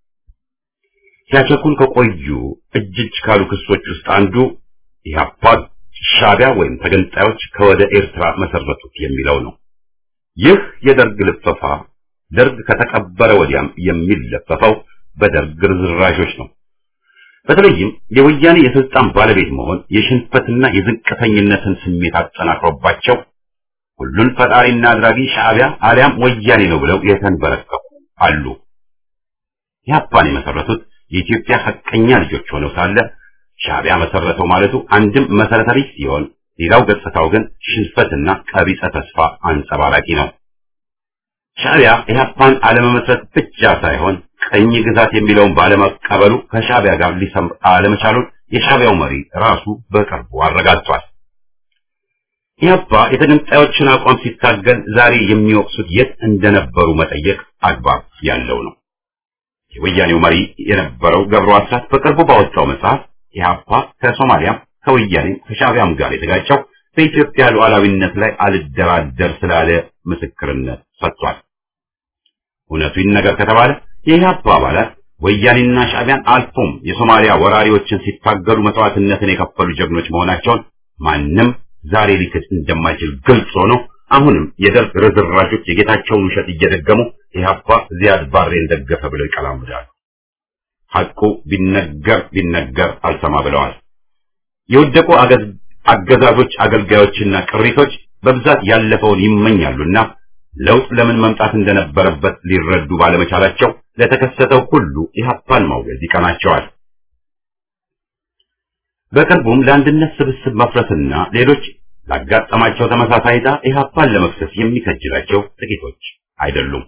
ሲያቸኩል ከቆዩ እጅ እጅ ካሉ ክሶች ውስጥ አንዱ ኢህአፓ ሻዕቢያ ወይም ተገንጣዮች ከወደ ኤርትራ መሰረቱት የሚለው ነው። ይህ የደርግ ልፈፋ ደርግ ከተቀበረ ወዲያም የሚለፈፈው በደርግ ርዝራዦች ነው። በተለይም የወያኔ የስልጣን ባለቤት መሆን የሽንፈትና የዝቅተኝነትን ስሜት አጠናክሮባቸው ሁሉን ፈጣሪና አድራጊ ሻዕቢያ አሊያም ወያኔ ነው ብለው የተንበረከኩ አሉ። ኢህአፓን የመሰረቱት የኢትዮጵያ ሐቀኛ ልጆች ሆነው ሳለ ሻዕቢያ መሰረተው ማለቱ አንድም መሰረተ ቢስ ሲሆን፣ ሌላው ገጽታው ግን ሽንፈትና ቀቢጸ ተስፋ አንጸባራቂ ነው። ሻዕቢያ ኢህአፓን አለመመስረት ብቻ ሳይሆን ቀኝ ግዛት የሚለውን ባለመቀበሉ ከሻዕቢያ ጋር ሊሰምር አለመቻሉን የሻዕቢያው መሪ ራሱ በቅርቡ አረጋግጧል። ኢህአፓ የተገንጣዮችን አቋም ሲታገል ዛሬ የሚወቅሱት የት እንደነበሩ መጠየቅ አግባብ ያለው ነው። የወያኔው መሪ የነበረው ገብሩ አስራት በቅርቡ ባወጣው መጽሐፍ ኢህአፓ ከሶማሊያም ከወያኔም ከሻዕቢያም ጋር የተጋጨው በኢትዮጵያ ሉዓላዊነት ላይ አልደራደር ስላለ ምስክርነት ሰጥቷል። እውነቱ ይነገር ከተባለ የኢህአፓ አባላት ወያኔና ሻዕቢያን አልፎም የሶማሊያ ወራሪዎችን ሲታገሉ መስዋዕትነትን የከፈሉ ጀግኖች መሆናቸውን ማንም ዛሬ ሊክድ እንደማይችል ግልጽ ሆኖ አሁንም የደርግ ርዝራዦች የጌታቸውን ውሸት እየደገሙ ኢህአፓ ዚያድ ባሬን ደገፈ ብለው ይቀላምዳሉ። ሐቁ ቢነገር ቢነገር አልሰማ ብለዋል። የወደቁ አገዛዞች አገልጋዮችና ቅሪቶች በብዛት ያለፈውን ይመኛሉና ለውጥ ለምን መምጣት እንደነበረበት ሊረዱ ባለመቻላቸው ለተከሰተው ሁሉ ኢህአፓን ማውገዝ ይቀናቸዋል። በቅርቡም ለአንድነት ስብስብ መፍረስና ሌሎች ላጋጠማቸው ተመሳሳይ ዕጣ ኢህአፓን ለመክሰስ የሚከጅላቸው ጥቂቶች አይደሉም።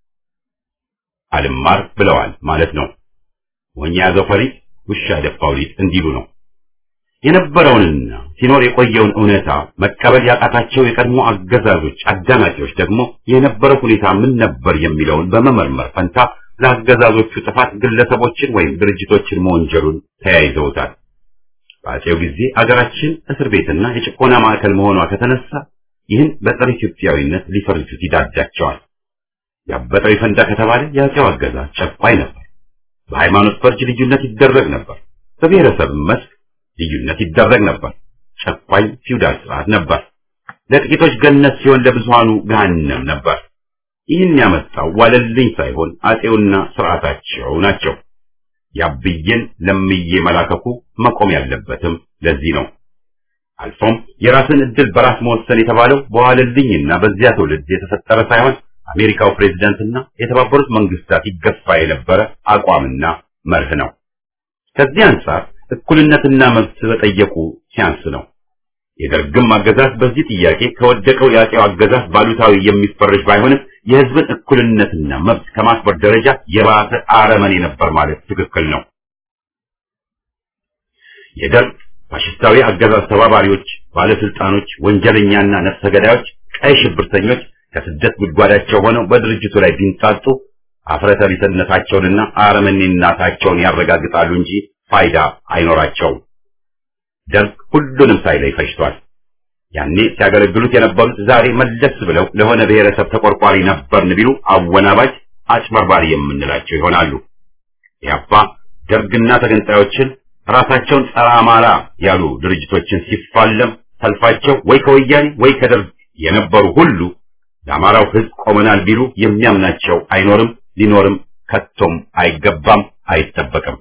አልማር ብለዋል ማለት ነው። ሞኝ ያዘው ፈሪጥ ውሻ ደፋው ሊጥ እንዲሉ ነው። የነበረውንና ሲኖር የቆየውን እውነታ መቀበል ያቃታቸው የቀድሞ አገዛዞች አዳናቂዎች ደግሞ የነበረው ሁኔታ ምን ነበር የሚለውን በመመርመር ፈንታ ለአገዛዞቹ ጥፋት ግለሰቦችን ወይም ድርጅቶችን መወንጀሉን ተያይዘውታል። በአፄው ጊዜ አገራችን እስር ቤትና የጭቆና ማዕከል መሆኗ ከተነሳ ይህን በጸረ ኢትዮጵያዊነት ሊፈርጁት ይዳዳቸዋል። ያበጠው ይፈንዳ ከተባለ የአፄው አገዛዝ ጨቋኝ ነበር። በሃይማኖት ፈርጅ ልዩነት ይደረግ ነበር። በብሔረሰብ መስክ ልዩነት ይደረግ ነበር። ጨቋኝ ፊውዳል ስርዓት ነበር። ለጥቂቶች ገነት ሲሆን ለብዙሃኑ ገሃነም ነበር። ይህን ያመጣው ዋለልኝ ሳይሆን አፄውና ስርዓታቸው ናቸው። ያብዬን ለምዬ መላከኩ መቆም ያለበትም ለዚህ ነው። አልፎም የራስን እድል በራስ መወሰን የተባለው በዋለልኝና በዚያ ትውልድ የተፈጠረ ሳይሆን አሜሪካው ፕሬዝዳንትና የተባበሩት መንግስታት ይገፋ የነበረ አቋምና መርህ ነው። ከዚህ አንጻር እኩልነትና መብት በጠየቁ ሲያንስ ነው። የደርግም አገዛዝ በዚህ ጥያቄ ከወደቀው የአፄው አገዛዝ ባሉታዊ የሚፈረጅ ባይሆንም የህዝብን እኩልነትና መብት ከማክበር ደረጃ የባሰ አረመኔ ነበር ማለት ትክክል ነው። የደርግ ፋሽስታዊ አገዛዝ ተባባሪዎች፣ ባለስልጣኖች፣ ወንጀለኛና ነፍሰ ገዳዮች፣ ቀይ ሽብርተኞች ከስደት ጉድጓዳቸው ሆነው በድርጅቱ ላይ ቢንጣጡ አፍረተቢስነታቸውንና አረመኔነታቸውን ያረጋግጣሉ እንጂ ፋይዳ አይኖራቸውም። ደርግ ሁሉንም ሳይለይ ፈጅቷል። ያኔ ሲያገለግሉት የነበሩት ዛሬ መለስ ብለው ለሆነ ብሔረሰብ ተቆርቋሪ ነበርን ቢሉ አወናባጅ፣ አጭበርባሪ የምንላቸው ይሆናሉ። ያባ ደርግና ተገንጣዮችን ራሳቸውን ጸረ አማራ ያሉ ድርጅቶችን ሲፋለም ሰልፋቸው ወይ ከወያኔ ወይ ከደርግ የነበሩ ሁሉ ለአማራው ሕዝብ ቆመናል ቢሉ የሚያምናቸው አይኖርም፣ ሊኖርም ከቶም አይገባም፣ አይጠበቅም።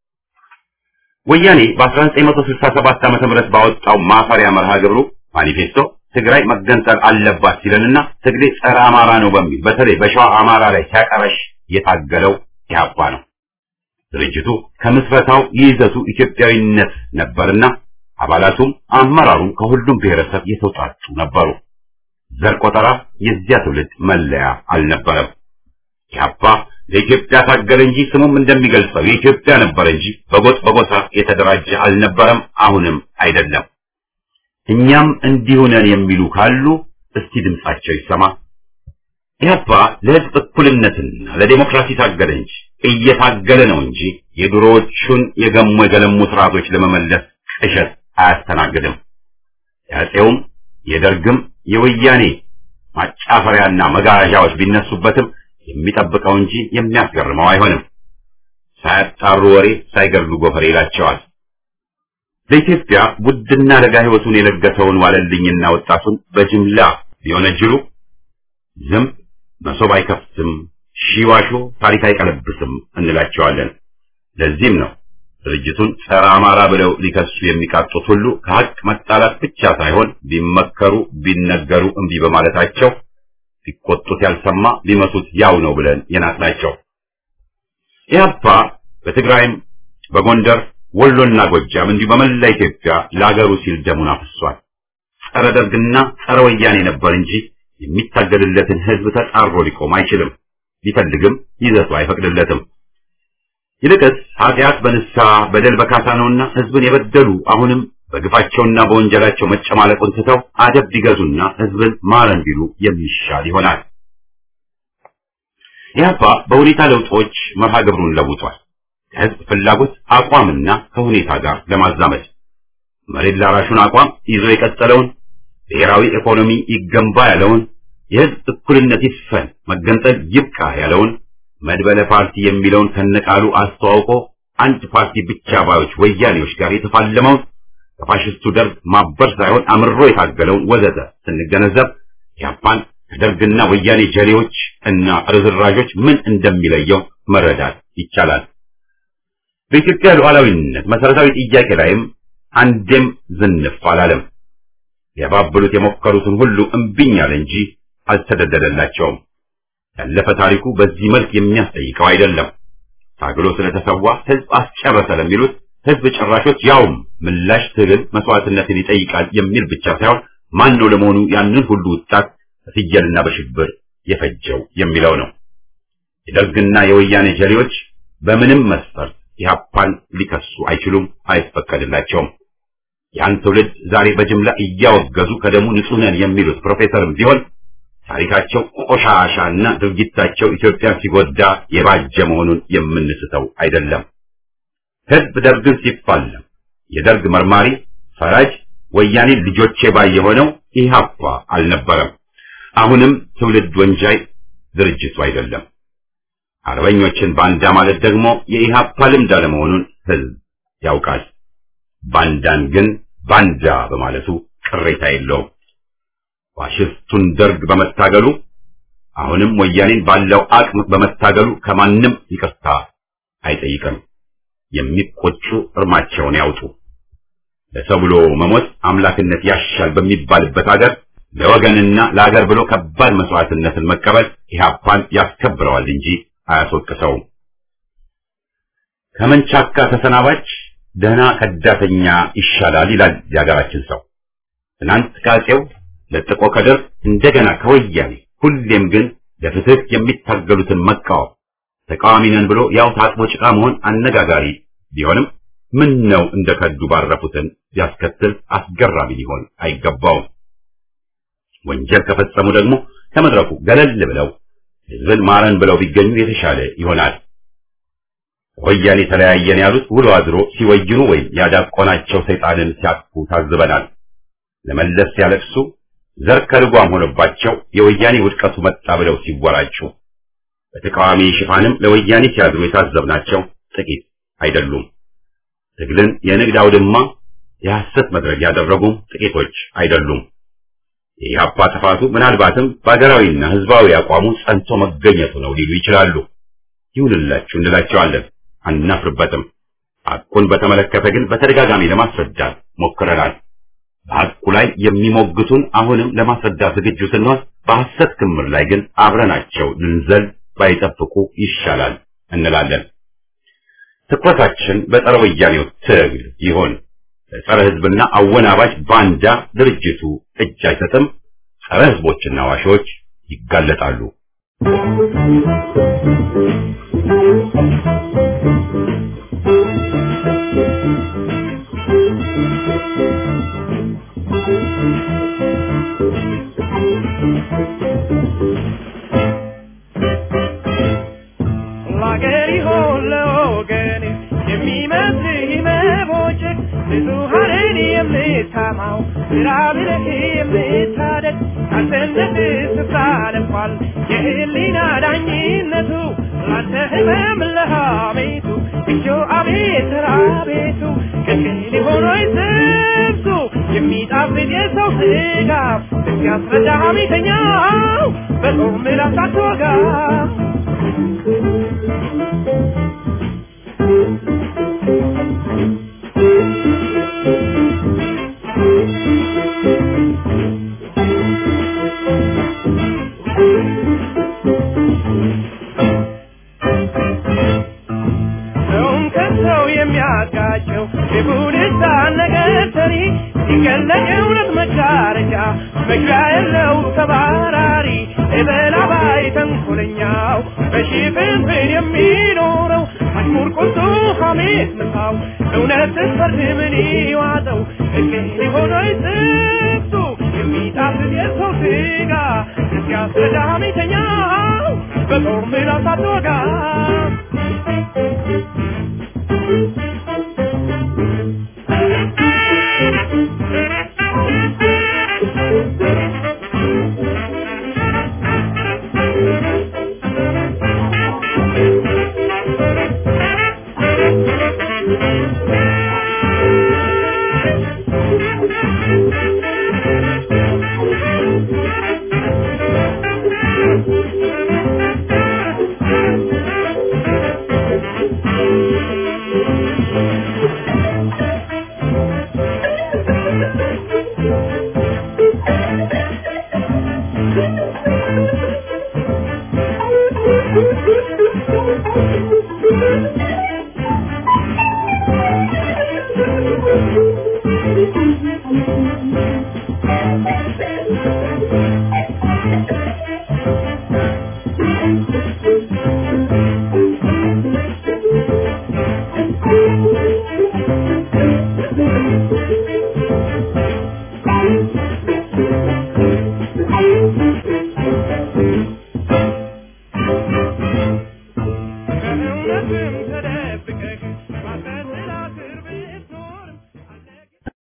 ወያኔ በ1967 ዓመተ ምህረት ባወጣው ማፈሪያ መርሃ ግብሩ ማኒፌስቶ ትግራይ መገንጠል አለባት ሲለንና ትግሬ ጸረ አማራ ነው በሚል በተለይ በሸዋ አማራ ላይ ሲያቀረሽ የታገለው ኢህአፓ ነው። ድርጅቱ ከምስረታው ይዘቱ ኢትዮጵያዊነት ነበርና አባላቱም አመራሩም ከሁሉም ብሔረሰብ የተውጣጡ ነበሩ። ዘር ቆጠራ የዚያ ትውልድ መለያ አልነበረም። ኢህአፓ ለኢትዮጵያ ታገለ እንጂ ስሙም እንደሚገልጸው የኢትዮጵያ ነበር እንጂ በጎጥ በጎሳ የተደራጀ አልነበረም፣ አሁንም አይደለም። እኛም እንዲሁ ነን የሚሉ ካሉ እስቲ ድምጻቸው ይሰማ። ኢህአፓ ለህዝብ እኩልነትና ለዴሞክራሲ ታገለ እንጂ እየታገለ ነው እንጂ የድሮዎቹን የገሙ የገለሙ ስርዓቶች ለመመለስ ቅዠት አያስተናግድም። የአፄውም የደርግም የወያኔ ማጫፈሪያና መጋዣዎች ቢነሱበትም የሚጠብቀው እንጂ የሚያስገርመው አይሆንም። ሳያጣሩ ወሬ ሳይገድሉ ጎፈሬ ይላቸዋል። ለኢትዮጵያ ውድና ለጋ ህይወቱን የለገሰውን ዋለልኝና ወጣቱን በጅምላ ቢወነጅሉ ዝም መሶብ አይከፍትም፣ ሺዋሾ ታሪክ አይቀለብስም እንላቸዋለን። ለዚህም ነው ድርጅቱን ጸረ አማራ ብለው ሊከሱ የሚቃጡት ሁሉ ከሀቅ መጣላት ብቻ ሳይሆን ቢመከሩ ቢነገሩ እምቢ በማለታቸው ቢቆጡት ያልሰማ ቢመቱት ያው ነው ብለን የናቅናቸው። ኢህአፓ በትግራይም በጎንደር ወሎና ጎጃም እንዲሁ በመላ ኢትዮጵያ ለአገሩ ሲል ደሙን አፍሷል። ጸረ ደርግና ጸረ ወያኔ ነበር እንጂ የሚታገልለትን ህዝብ ተጻሮ ሊቆም አይችልም። ቢፈልግም ይዘቱ አይፈቅድለትም። ይልቅስ ኃጢአት በንስሐ በደል በካሳ ነውና ህዝብን የበደሉ አሁንም በግፋቸውና በወንጀላቸው መጨማለቁን ትተው አደብ ቢገዙና ህዝብን ማረን ቢሉ የሚሻል ይሆናል። ኢህአፓ በሁኔታ ለውጦች መርሃ ግብሩን ለውጧል። ከህዝብ ፍላጎት አቋምና ከሁኔታ ጋር ለማዛመድ መሬት ላራሹን አቋም ይዞ የቀጠለውን ብሔራዊ ኢኮኖሚ ይገንባ ያለውን የህዝብ እኩልነት ይስፈን መገንጠል ይብቃ ያለውን መድበለ ፓርቲ የሚለውን ከነቃሉ አስተዋውቆ አንድ ፓርቲ ብቻ ባዮች ወያኔዎች ጋር የተፋለመውን ከፋሽስቱ ደርግ ማበር ሳይሆን አምሮ የታገለውን ወዘተ ስንገነዘብ ኢህአፓን ከደርግና ወያኔ ጀሌዎች እና ርዝራዦች ምን እንደሚለየው መረዳት ይቻላል። በኢትዮጵያ ሉዓላዊነት መሰረታዊ ጥያቄ ላይም አንዴም ዝንፍ አላለም። ሊያባብሉት የሞከሩትን ሁሉ እምቢኝ አለ እንጂ አልተደደደላቸውም። ያለፈ ታሪኩ በዚህ መልክ የሚያስጠይቀው አይደለም። ታግሎ ስለተሰዋ ህዝብ አስጨረሰ ለሚሉት ህዝብ ጭራሾች ያውም ምላሽ ትግል መስዋዕትነትን ይጠይቃል የሚል ብቻ ሳይሆን ማን ነው ለመሆኑ ያንን ሁሉ ወጣት በፍየልና በሽብር የፈጀው የሚለው ነው። የደርግና የወያኔ ጀሌዎች በምንም መስፈርት ኢህአፓን ሊከሱ አይችሉም፣ አይፈቀድላቸውም። ያን ትውልድ ዛሬ በጅምላ እያወገዙ ከደሙ ንጹህ ነን የሚሉት ፕሮፌሰርም ቢሆን ታሪካቸው ቆሻሻና ድርጊታቸው ኢትዮጵያን ሲጎዳ የባጀ መሆኑን የምንስተው አይደለም። ህዝብ ደርግን ሲፋለም የደርግ መርማሪ ፈራጅ ወያኔን ልጆቼ ባይ የሆነው ኢህአፓ አልነበረም። አሁንም ትውልድ ወንጃይ ድርጅቱ አይደለም። አርበኞችን ባንዳ ማለት ደግሞ የኢህአፓ ልምድ አለመሆኑን ህዝብ ያውቃል። ባንዳን ግን ባንዳ በማለቱ ቅሬታ የለውም። ፋሽስቱን ደርግ በመታገሉ አሁንም ወያኔን ባለው አቅም በመታገሉ ከማንም ይቅርታ አይጠይቅም። የሚቆጩ እርማቸውን ያውጡ። ለሰው ብሎ መሞት አምላክነት ያሻል በሚባልበት ሀገር ለወገንና ለሀገር ብሎ ከባድ መስዋዕትነትን መቀበል ኢህአፓን ያስከብረዋል እንጂ አያስወቅሰውም። ከመንቻካ ተሰናባች ደህና ከዳተኛ ይሻላል ይላል የሀገራችን ሰው። ትናንት ከአፄው ለጥቆ ከደርግ እንደገና ከወያኔ ሁሌም ግን ለፍትህ የሚታገሉትን መቃወም ተቃዋሚ ነን ብሎ ያው ታጥቦ ጭቃ መሆን አነጋጋሪ ቢሆንም ምን ነው እንደ ከዱ ባረፉትን ቢያስከትል አስገራሚ ሊሆን አይገባውም። ወንጀል ከፈጸሙ ደግሞ ከመድረኩ ገለል ብለው ህዝብን ማረን ብለው ቢገኙ የተሻለ ይሆናል። ወያኔ ተለያየን ያሉት ውሎ አድሮ ሲወይኑ ወይም ያዳቆናቸው ሰይጣንን ሲያቅፉ ታዝበናል። ለመለስ ሲያለቅሱ ዘር ከልጓም ሆነባቸው የወያኔ ውድቀቱ መጣ ብለው ሲወራጩ በተቃዋሚ ሽፋንም ለወያኔ ሲያድሩ የታዘብናቸው ጥቂት አይደሉም። ትግልን የንግድ አውድማ የሐሰት መድረክ ያደረጉም ጥቂቶች አይደሉም። የኢህአፓ ጥፋቱ ምናልባትም በሀገራዊና ህዝባዊ አቋሙ ጸንቶ መገኘቱ ነው ሊሉ ይችላሉ። ይሁንላችሁ እንላቸዋለን፣ አናፍርበትም። ሐቁን በተመለከተ ግን በተደጋጋሚ ለማስረዳት ሞክረናል። በሐቁ ላይ የሚሞግቱን አሁንም ለማስረዳት ዝግጁ ስንሆን፣ በሐሰት ክምር ላይ ግን አብረናቸው ልንዘል ባይጠብቁ ይሻላል እንላለን። ትኩረታችን በጸረ ወያኔው ትግል ይሆን። ለጸረ ህዝብና አወናባጅ ባንዳ ድርጅቱ እጅ አይሰጥም። ጸረ ህዝቦችና ዋሾች ይጋለጣሉ። ለአገር ይሆን ለወገን የሚመስልህ መቦጨቅ ብዙሃንን የምታማው ግራ ብለህ የምታደግ ካልሰነፍ ስፍራ ለፏል የህሊና ዳኝነቱ ላንተ ህመም ለሐሜቱ እጆ አቤት ራቤቱ ቅልቅል ሊሆኖይ ስብሱ የሚጣፍጥ የሰው ስጋ እስኪያስረዳ ሐሜተኛው በጾም ምላስ አትወጋ ሰውን ከሰው የሚያጋጨው የቡድሳ ነገር ሰሪ ሲገለጥ እውነት መጋረጃ መግቢያ የለው ተባራሪ የበላባይ ተንኮለኛው በሽፍንፍን የሚኖረው አሽሙር ቁጡ ሐሜት ምሳው እውነትን ፈርድ ምን ይዋጠው እልህ ሊሆነው ስብሱ የሚጣፍጥ የሰው ስጋ እስኪያስረዳ ሐሜተኛው በጦር ምላስ አትወጋ